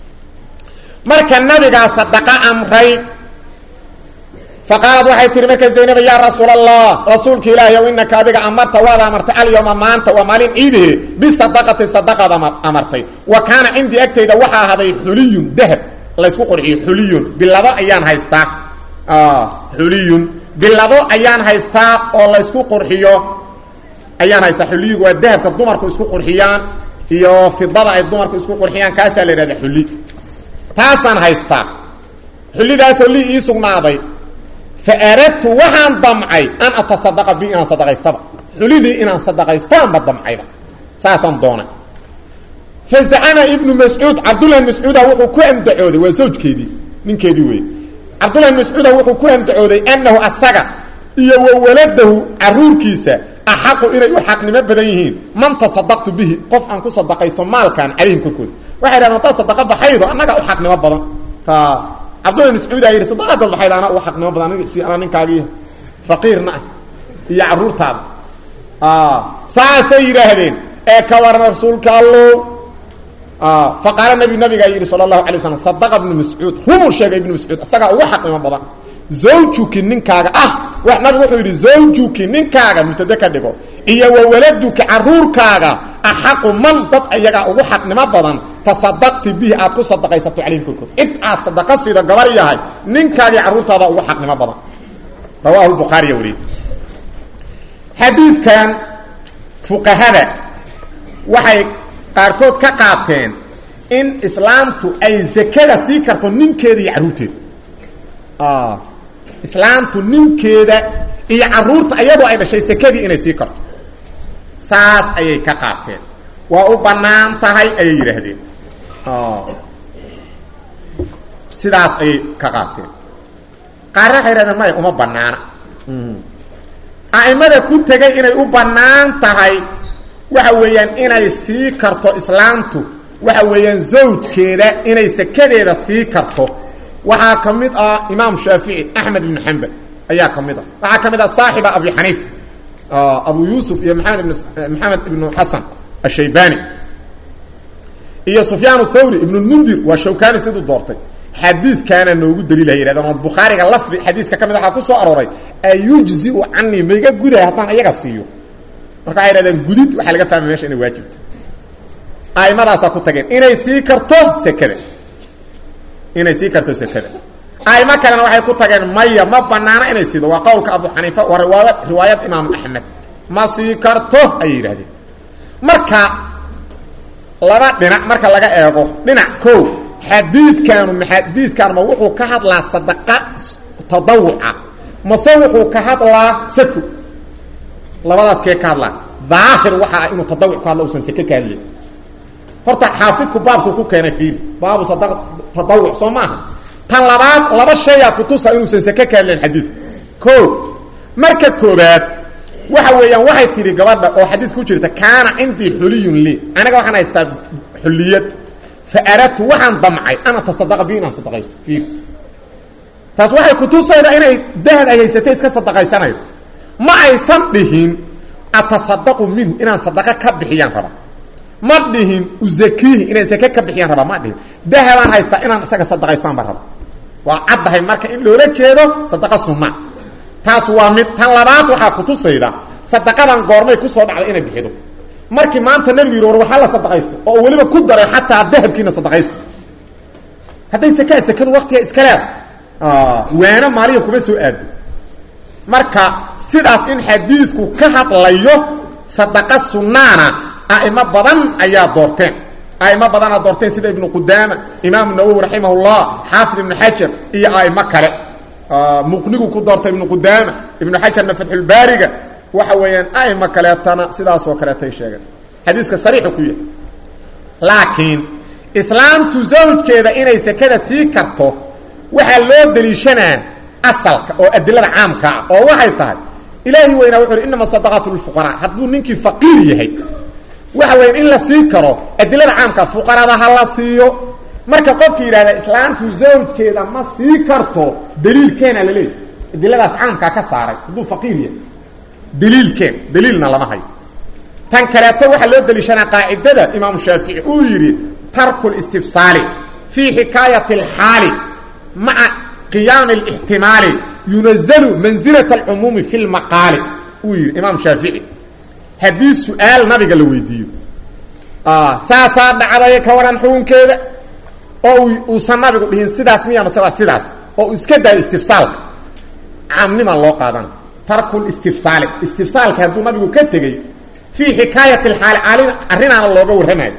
marka nabigaa sadaqa amray faqaalad waxay tihi marka zaynaba yaa rasuul allah rasuulka ilaahi ow inaka adiga amarta waad amartay alyawma maanta waa maalin ciidahe bisadaqati sadaqaad amartay wa kaana cindii agtayda waxaa ahaday xuliyun dahab laysku qurxiyo xuliyun bilado ayaan haystaa xuliyun bilado ayaan haystaa oo laysku qurxiyo ayaan haystaa xuliyigu waa dahabka dumarku isku qurxiyaan iyo fidada ay dumarku isku qurxiyaan kaasaa la yidhahda xuli taasaan haystaa xulidaasoo lii ii sugnaaday fa aradtu waxaan damcay an atasadaqa bi inaan sadaqaystaba xulidii inaan sadaqaystaanba damcayba saasaan doonay fazacama ibnu mascuud cabdullahi mascuuda wuxuu ku andacooday waa zawjkeedii ninkeedii wey cabdullahi mascuuda wuxuu ku andacooday annahu asaga iyo wa waladahu caruurkiisa axaqu inay u xaqnimo badan yihiin man tasadaqtu bihi qof aan ku sadaqaysto maalkan calayhim korkooda waxay dhahdeen haddaad sadaqa baxaydo annagaa u xaqnimo badan cabdullahi mascuudaa yidhi sadaqadaad baxaydo anaa u xaqnimo badan si anaa ninkaagiiyo faqiirna ah iyo caruurtaada saasay yidhaahdeen ee ka waran rasuulka allow faqaala nabi nabigaa yidhi sala allahu alay waslam sadaqa ibnu mascuud rumuu sheegay ibnu mascuud isagaa ugu xaqnimo badan zawjuki ninkaaga ah nabigu wuxuu yidhi zawjuki ninkaaga mubtade ka dhigo iyo wa waladuki caruurkaaga axaqu man dad ayagaa ugu xaqnimo badan tasadaqti bihi aad ku sadaqaysato calayhim korkood cid aad sadaqa siida gabar yahay ninkaagii carruurtaada ugu xaqnimo badan rawaahu bukhaariya wariye xadiidkan fuqahada waxay qaarkood ka qaateen in islaamtu ay zakada sii karto ninkeeda iyo carruurteeda islaamtu ninkeeda iyo caruurta iyadoo ay dhashay sekadii inay sii karto saas ayay ka qaateen waa u bannaan tahay ayay yidhaahdeen sidaas ayay ka qaateen qaarna waxay yidhahdeen maya uma bannaana a'imada ku tegay inay u bannaan tahay waxa weeyaan inay sii karto islaamtu waxa weeyaan zawjkeeda inay sekadeeda sii karto waxaa ka mid ah imaam shaafici axmed ibn xambal ayaa ka mid ah waxaa ka mid ah saaxiba abi xaniifa abu yuusuf iyo maamed ibn maxamed ibnu xasan ashaybani iyo sufyaan thawri ibn mundir waa shawkani siduu doortay xadiidkaana noogu daliila yidhahdeen oo bukhaariga lafdi xadiiska ka mid waxaa ku soo arooray ayujziu canii maiga gudahay haddaan iyaga siiyo marka waxay yidhahdeen gudid waxaa laga fahmay mesha inay waajibto a'imadaasaa ku tageen inay sii karto sekada inay sii karto sekada aimo kalena waxay ku tageen maya ma banaana inay siido waa qowlka abu xaniifa waa riwaaya riwaayad imaamu axmed ma sii karto ayay yidhahdeen marka laba dhinac marka laga eego dhinac ko xadiidkaanu xadiidkaan ma wuxuu ka hadlaa sadaqa tadawuca mase wuxuu ka hadlaa sako labadaas kee ka hadlaa daahir waxa ah inuu tadawuc ka hadla usan sake ka hadlay horta xaafidku baabku ku keenay fiiri baabu sada tadawuc soo maaha tan labaad laba shayaa kutusa inuusan sake ka hadlayn xadiidku ko marka koobaad waxa weeyaan waxay tidhi gabadha oo xadiis ku jirta kaana cindii xuliyun lii aniga waxaan haystaa xuliyad fa aradtu waxaan damcay ana tasadaqa bi inaan sadaqaysto fiiri taas waxay kutusayda inay dahab ay haysatay iska sadaqaysanayo ma aysan dhihin atasadaqu minhu inaan sadaqa ka bixiyaan raba ma dhihin uzakiihi inaan sake ka bixiyaan raba ma dhihin dahabaan haystaa inaan isaga sadaqaystaan ba raba waa caddahay marka in loola jeedo sadaqa sunna taas waa mid tan labaad waxaa kutusayda sadaqadan goormay kusoo dhacday inay bixido markii maanta nebigu yidhi war waxaa la sadaqaysto oo weliba ku daray xataa dahabkiina sadaqaysta hadday sakaa sakadu waktiga iska leeda waano maaliya kuma soo aado marka sidaas in xadiidku ka hadlayo sadaqa sunnaana a'imo badan ayaa doorteen a'imo badanaa doorteen sida ibnu qudaama imaamu nawowi raximah llah xaafid ibnu xajar iyo a'imo kale muqnigu ku doortay ibnu qudaama ibnu xajarna fatxulbaariga waxa weeyaan a'imo kaleetana sidaasoo kaleetay sheegeen xadiiska sariixu ku yahay laakiin islaamtu zawjkeeda inay sekada sii karto waxaa loo daliishanaa asalka oo adilada caamka ah oo waxay tahay ilaahi weynaa wuxu uhi inama sadaqaatu lilfuqaraa hadduu ninkii faqiir yahay waxa weyan in la sii karo adilada caamka fuqarada ha la siiyo marka qofki yidhahda islaamtu zawjkeeda ma sii karto daliilkeena la leeyahy adiladaas caamkaa ka saaray hadduu faqiir yahay daliilkeen daliilna lama hayo tan kaleeto waxaa loo daliishanaa qaacidada imaamu shaafici uu yidhi tarku listifsaali fii xikaayati alxaali maca qiyaami اlاxtimaali yunazalu manzilaة اlcumuumi fi lmaqaali uu yidhi imaam shaafici haddii su-aal nabiga la weydiiyo saasaa dhacday ka waran xukunkeeda oo uusan nabigu dhihin sidaas miya mase waa sidaas oo uu iska daayo istifsaalka caamnima loo qaadana tarku listifsaali istifsaalka hadduu nabigu ka tegey fii xikaayati اlxaali alin arrinaana looga warramayo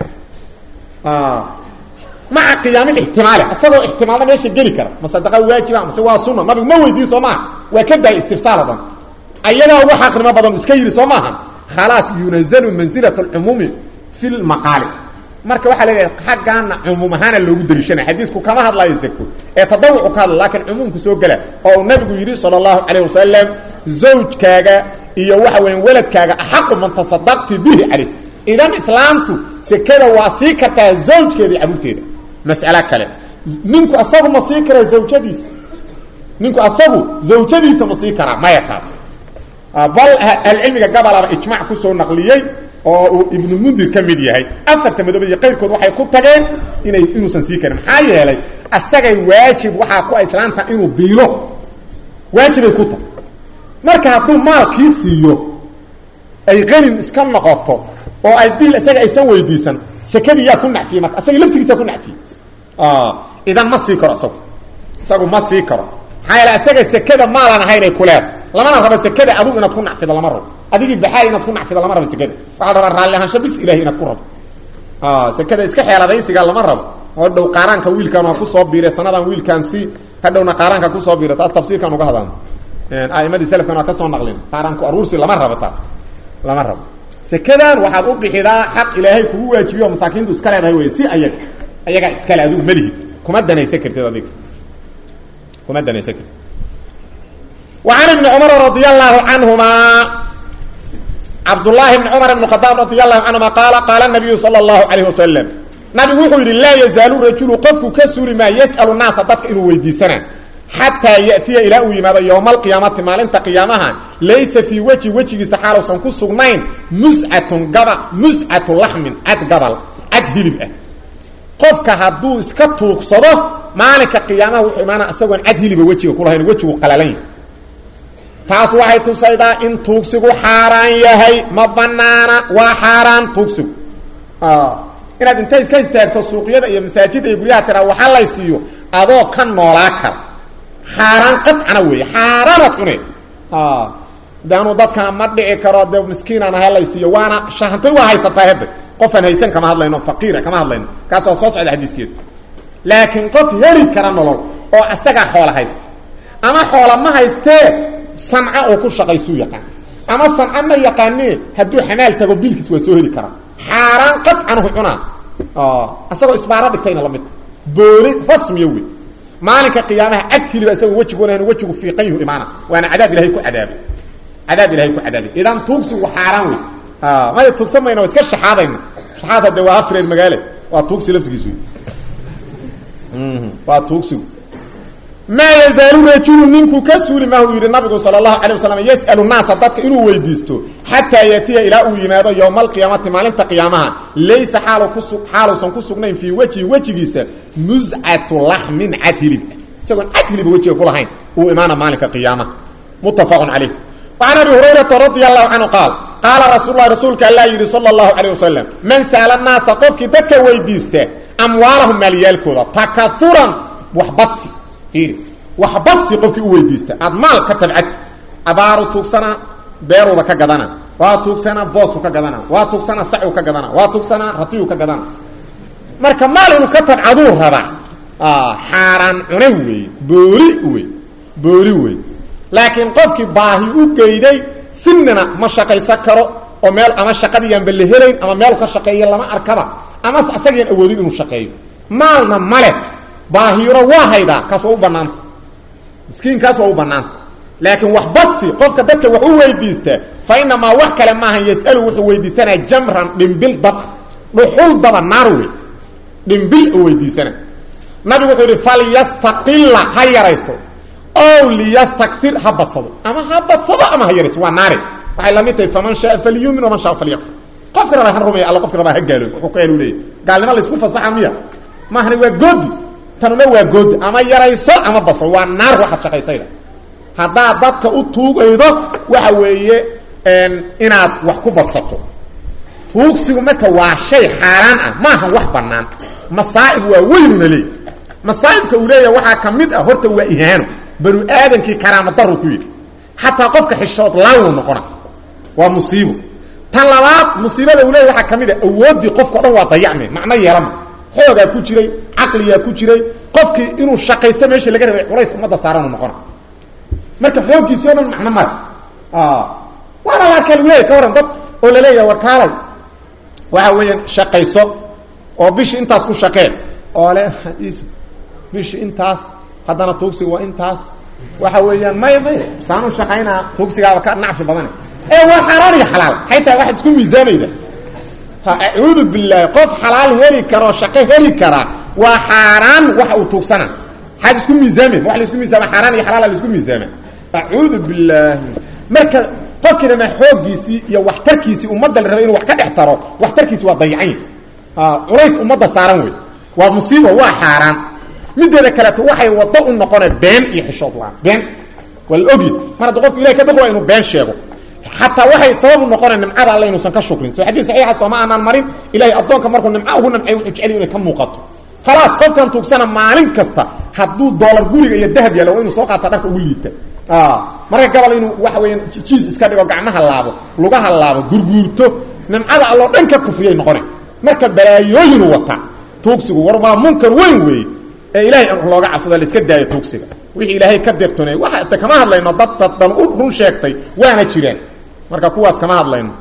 maca qiyaami ixtimaali isagoo ixtimaalna meesha geli kara ma sadaqa waajiba mase waa sunna nabigu ma weydiin soo maaha waa ka daayay istifsaal o dhan ayagaa uga xaqnimo badan iska yidhi soo maaha khalaas yunazalu manzilat alcumuumi fi lmaqaali marka waxaa leeyahay xaggaana cumuum ahaana loogu dariishanaya xadiisku kama hadlayo zako ee tadawucu ka hadla laakiin cumuumku soo gela oo uu nabigu yidhi sala allahu calayh wasalam zawjkaaga iyo waxa weya weladkaaga axaqu man tasadaqti bihi calayh idan islaamtu sekada waa sii kartaa zawjkeeda iyo carruurteeda mas'alo kale ninku asagu ma sii karaa zawjadiisa ninku asagu zawjadiisa ma sii karaa maya taas bal alcilmiga gabalaba ijmac kusoo naqliyey oo uu ibnu mundir ka mid yahay afarta madoobe iyo qayrkood waxay ku tageen inay inuusan sii karin maxaa yeelay asagay waajib waxaa ku islaanta inuu biilo waajibay ku tahay marka hadduu maalkii siiyo ay qanin iska noqoto oo ay biil isaga aysan weydiisan sekadii yaa ku nacfiyey marka asaga laftigiisa ku nacfiyey idan ma sii karo isagu isagu ma sii karo maxaa yeele isaga sekada maalan ahaynay kuleed lamana rabo sekada adigu inaad ku nacfido lama rabo adigii baxaay inaad ku nacfido lama rabo sekada waxaa la rabaa raalli ahaansho bis ilahay inaad ku rabo sekada iska xeeladaysiga lama rabo oo dhow qaaraanka wiilkan waa kusoo biiray sanadan wiilkaan si hadhowna qaaraanka kusoo biiray taas tafsiirkaan uga hadalno aimadii selafkan waa ka soo naqlin qaaraanku aruursi lama rabo taas lama rabo sekadan waxaad u bixidaa xaq ilaahay kugu waajibiyo oo masaakiintu iska leedahay wey si ayaga ayagaa iskale adigu malihid kuma danaysan kartid adiga kuma danaysan kartid وعن بن cمر رضي الله عنهما عبد الله بن cمر بن خطاب رضي الله عنهما قال قال النبي صلى الله عليه وسلم نaبigu wuxuu yidhi laa يزaaل رaجuل qofku ka suri maa yسأل الناaسa dadka inuu weydiisana xatىa yأtiya ilaa uu yimaado yومa القiyaamati maalinta قiyaamaha laysa fيi wجhi wejigiisa xaaluusan ku sugnayn muscat gaba muscatu laxmin cad gabal cad hilib ah qofka hadduu iska tuugsado maalinka qiyaamaha wuxuu imaana isagoon cad hiliba wejiga kulahayn wejigu qalalan yahay taas waxay tusaydaa in tuugsigu xaaraan yahay ma banaana waa xaaraan tuugsigu inaad intay iska istaagto suuqyada iyo masaajida iyo guryaha tiraa waxa lay siiyo adoo ka noolaa kara xaaraan qadcana weeye xaaraanaad cune de anuu dadkana ma dhici karo de miskiinaan aha lay siiyo waana shahantay waa haysataa hadda qofaan haysan kama hadlayno faqiira kama hadlayno kaas waa soo socda xadiiskeedu laakiin qof heli kara nolol oo isagaa xoola haysta ama xoola ma haystee sanca oo ku shaqaysuu yaqaan ama sanca ma yaqaanee hadduu xamaal tago biilkiis waa soo heli karaa xaaraan qadcanahu cunaa isagoo isbaaro dhigtayna lamid booli rasmiya wey maalinka qiyaamaha cad hiliba isagoo wejigoona wejigu fiiqan yuhu imaana waana cadaab ilahay ku cadaabay cadaab ilahay ku cadaabay idan tuugsigu xaaraan wey maya tuugsan mayna waa iska shaxaadayna shaxaad hadde waa afreer magaale waa tuugsi laftigiis wey waa tuugsigu maa yazaalu rajulu ninku ka suuli maahu yidhi nabigu sala allahu calay wasalam yas'alu naasa dadka inuu weydiisto xataa yatiya ilaa uu yimaado yowma alqiyaamati maalinta qiyaamaha laysa xaal kusu xaaluusan ku sugnayn fii wejhi wejigiisa muscatu laxmin cad hilib isagoon cad hiliba wejiga ku lahayn uu imaana maalinka qiyaamaha muttafaqun calayh وعن أبي هريرة رضي الله عنه قال قال رسول الله رسولك الله يري صلى الله عليه وسلم من سأل الناس قفك ددك ويديسته أموالهم ماليالكودا تكثرا وحبطسي فيري وحبطسي قفك ويديسته أدمال كتبعت أبارو توكسنا بيرو بك قدنا واتوكسنا بوسو كقدنا واتوكسنا سعو كقدنا واتوكسنا رتيو كقدنا marka maal inuu ka tabcaduu rabaa xaaraan cune wey booli wey booli wey laakiin qofkii baahi u geyday sinina ma shaqaysan karo oo meel ama shaqadiiyaanba la helayn ama meel ka shaqeeya lama arkaba ama isagiian awoodin inuu shaqeeyo maalna male baahiro waa haydaa kaas waa u banaanta miskiinkaas waa u banaanta laakiin wax badsi qofka dadka wax u weydiista fa inamaa wax kale maahan yasalu wuxuu weydiisanaa jamran dhimbil daba dhuxul daba naar wey dhimbil u weydiisana nabigu wuxuu yidhi falyastaqila ha yaraysto ow liyastakir ha badsado ama ha badsado ama ha yaraysto waa naare waxay lamid tahay faman shaa falyumin waman shaa falyakfur qofka rabaa ha rumeeya alla qofka rabaa ha gaaloy wuxuu ka elu leeyahy gaalnimo laysku fasaxa miya maahani waa goodi tanuna waa goodi ama yarayso ama badsado waa naar waxaad shaqaysayda haddaad dadka u tuugaydo waxa weeye inaad wax ku badsato tuugsigu marka waa shay xaaraan ah maahan wax banaan masaa'ib waa weynuna leey masaa'ibka uu leeyahay waxaa ka mid ah horta waa ihaano banu aadamkii karaama daru ku yidhi xataa qofka xishood laawuu noqona waa musiibo tan labaad musiibada uu leeyahy waxaa ka mid ah awooddii qofka o dhan waa dayacme macno yeelama xoogaa ku jiray caqligaa ku jiray qofkii inuu shaqaysto meeshii laga rabay culays ummadda saaranu noqona marka xooggiisii o dhan macno male waana laakaa lagu leeyahy ka waran dad oo laleeyahay war kaalay waxa weeyaan shaqayso oo bishi intaas ku shaqee oo le bishi intaas haddana tuugsiga waa intaas waxa weeyaan may may saanu shaqaynaa tuugsigaaba ka nacfi badane ee waa xaaraan iyo xalaal xaytaa waxaad isku miisaamayda acuudu bilaahi qof xalaal heli karoo shaqo heli karaa waa xaaraan waxa uu tuugsana maxaad isku miisaameen wa la isku miisaama xaaraan iyo xalaala la isku miisaama acuudu bilaahi marka qofkiina ma xooggiisii iyo waxtarkiisii ummadda la raba inuu wax ka dhex taro waxtarkiisi waa dayacany culays ummadda saaran wey waa musiiba waa xaaraan mideeda kaleeto waxay wado u noqona been iyo xishood la-aan been waa la ogyi mar hadda qofku ilahay ka baq waa inuu been sheego xataa waxay sabab u noqona nimcada alle inuusan ka shukrin soo xadiis saxiixa sooma aanaan marin ilahay addoonka markuu nimca ugu nimcay wuxuu jecel inay ka muuqato khalaas qofkan tuugsana maalin kasta hadduu doolar guriga iyo dahab yaalo waa inuu soo qaata dharka ugu liita marka gabal inuu waxa weeyaan jiis iska dhigo gacmaha laabo lugaha laabo gurguurto nimcada alloo dhan ka kufriyay noqona marka balaayooyinu wataa tuugsigu war waa munkar weyn weeye ee ilahay in looga cabsado la iska daayo tuugsiga wixii ilaahay ka deeqtoonay waxa ta kama hadlayno dad dad dhan u run sheegtay waana jiraan marka kuwaas kama hadlayno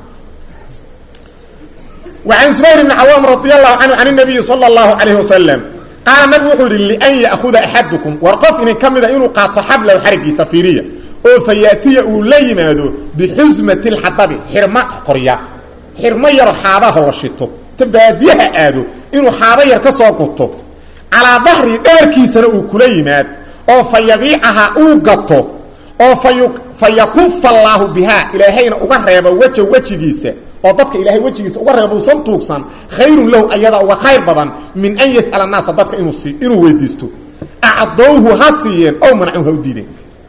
وعن زبير بن عوام رضي الله عنه عن النبي صلى الله عليه وسلم قال نبي وحور لأن يأخذ أحدكم ورقف إن كمد إنه قاط حبل وحرق سفيرية أو فيأتي أولي ماذو بحزمة الحطب حرماء قرية حرماء يرحابه ورشته تباديها آدو إنه حابا يركسوكته على ظهر داركي سنة كلي ماد أو فيبيعها أوقته أو فيك فيكف الله بها إلهينا أغرب وجه وجهيسه oo dadka ilaahay wajigiisa uga reebo usan tuugsan khayrun lahu ayada uga khayr badan min an yas'ala naasa dadka inuu si inuu weydiisto acdowhu ha siiyeen ow mancuhu ha u diideen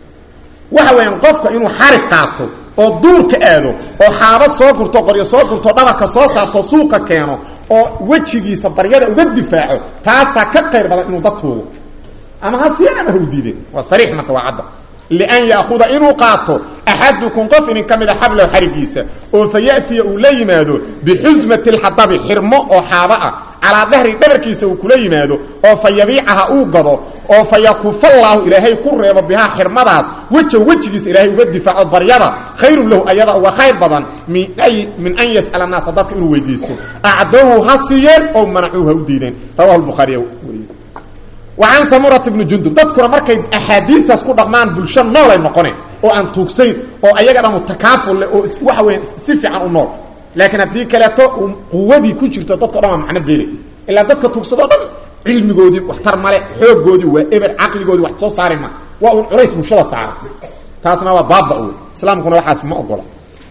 waxa weeyaan qofka inuu xarig qaato oo duurka aado oo xaabo soo gurto qoryo soo gurto dhabarka soo saarto suuqa keeno oo wejigiisa baryada uga difaaco taasaa ka khayr badan inuu dad tuugo ama ha siiyeen ama ha u diideen waa sariix marka waa cadda لأن يأخذ إنه قاطه أحدكم قف إن كمد حبله حرقيسة فيأتي أولي ماذو بحزمة الحطب حرمه أو حابة على ظهر دبركيسة وكلي ماذو أو فيبيعها أوقضه أو فيكف الله إلهي كرر بها حرمداس وجه وجهيس إلهي ودفع بريضة خير له أيضا وخير بضا من, أي من أن يسأل الناس ضدك إنه ويديسته أعدوه هصيا أو منعوه ودينين رواه البخاري وريه وعن سمرة بن جندب dadkuna markay axaadiistaas ku dhaqmaan bulsho nool ay noqoneen oo aan tuugsayn oo ayagana mutakaaful leh oo waxa weyn si fiican u nool laakiin haddii kaleeto quwadii ku jirto dadka dhan waa macno beele ilaa dadka tuugsadoo dhan cilmigoodii waxtar male xoogoodii waa eber caqligoodii wax soo saari ma waa un culays bulshada saara taasna waa baaba wey islaamkuna waxaas ma ogola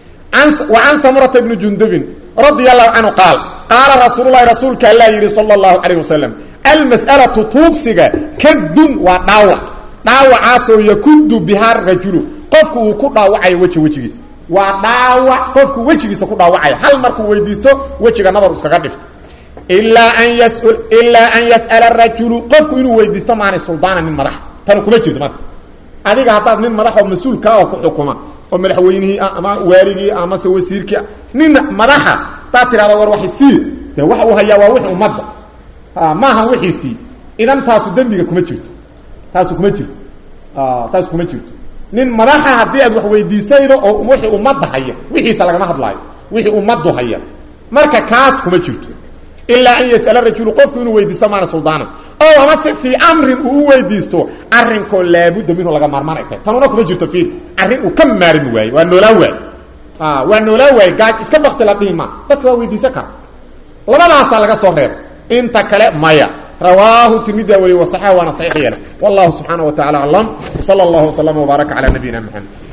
وعن سمرة بن جندب رضي الله عنه قال قال رسول الله رسولك الله يري صلى الله عليه وسلم المسألة توكسيغا كد وداوع داوع عاسو يكد بها الرجل قفك وكو داوعي وجه وجهيس وداوع قفك وجهيس كو داوعي هل مركو ويديستو وجهك نظر اسكا دفت إلا أن يسأل إلا أن يسأل الرجل قفك إنه ويديستو معنى السلطان من مدح تنو كما جرد مرك adiga hadaad nin madax oo mas-uul ka oo ku xukuma oo madaxweynihii ama waarigii ama se wasiirkii nin madaxa taa tirahda war waxay sii dee waxa uu hayaa waa wixii ummadda maaha wixiisii idan taasu dembiga kuma jirto taasu kuma jirto taasu kuma jirto nin madaxa haddii aad wax weydiisaydo oo wixii ummadda haya wixiisa lagama hadlaayo wixii ummaddu haya marka kaas kuma jirto ilaa an yas'ala rajulu qofku inuu weydiisto maana suldaana oo amase fii amrin uu u weydiisto arrinkoo laabudda minhu laga maarmaan ay tahay tanuna kuma jirto fiir arrin uu ka maarmi waaye waa noolaa waay waa noolaa waaye gaaj iska bakti la dhihi maa dadka waa weydiisan kara labadaasaa laga soo reeba inta kale maya رواه الترمذي وصححه وانا صحيح يله والله سبحانه وتعالى اعلم وصلى الله وسلم وبارك على نبينا محمد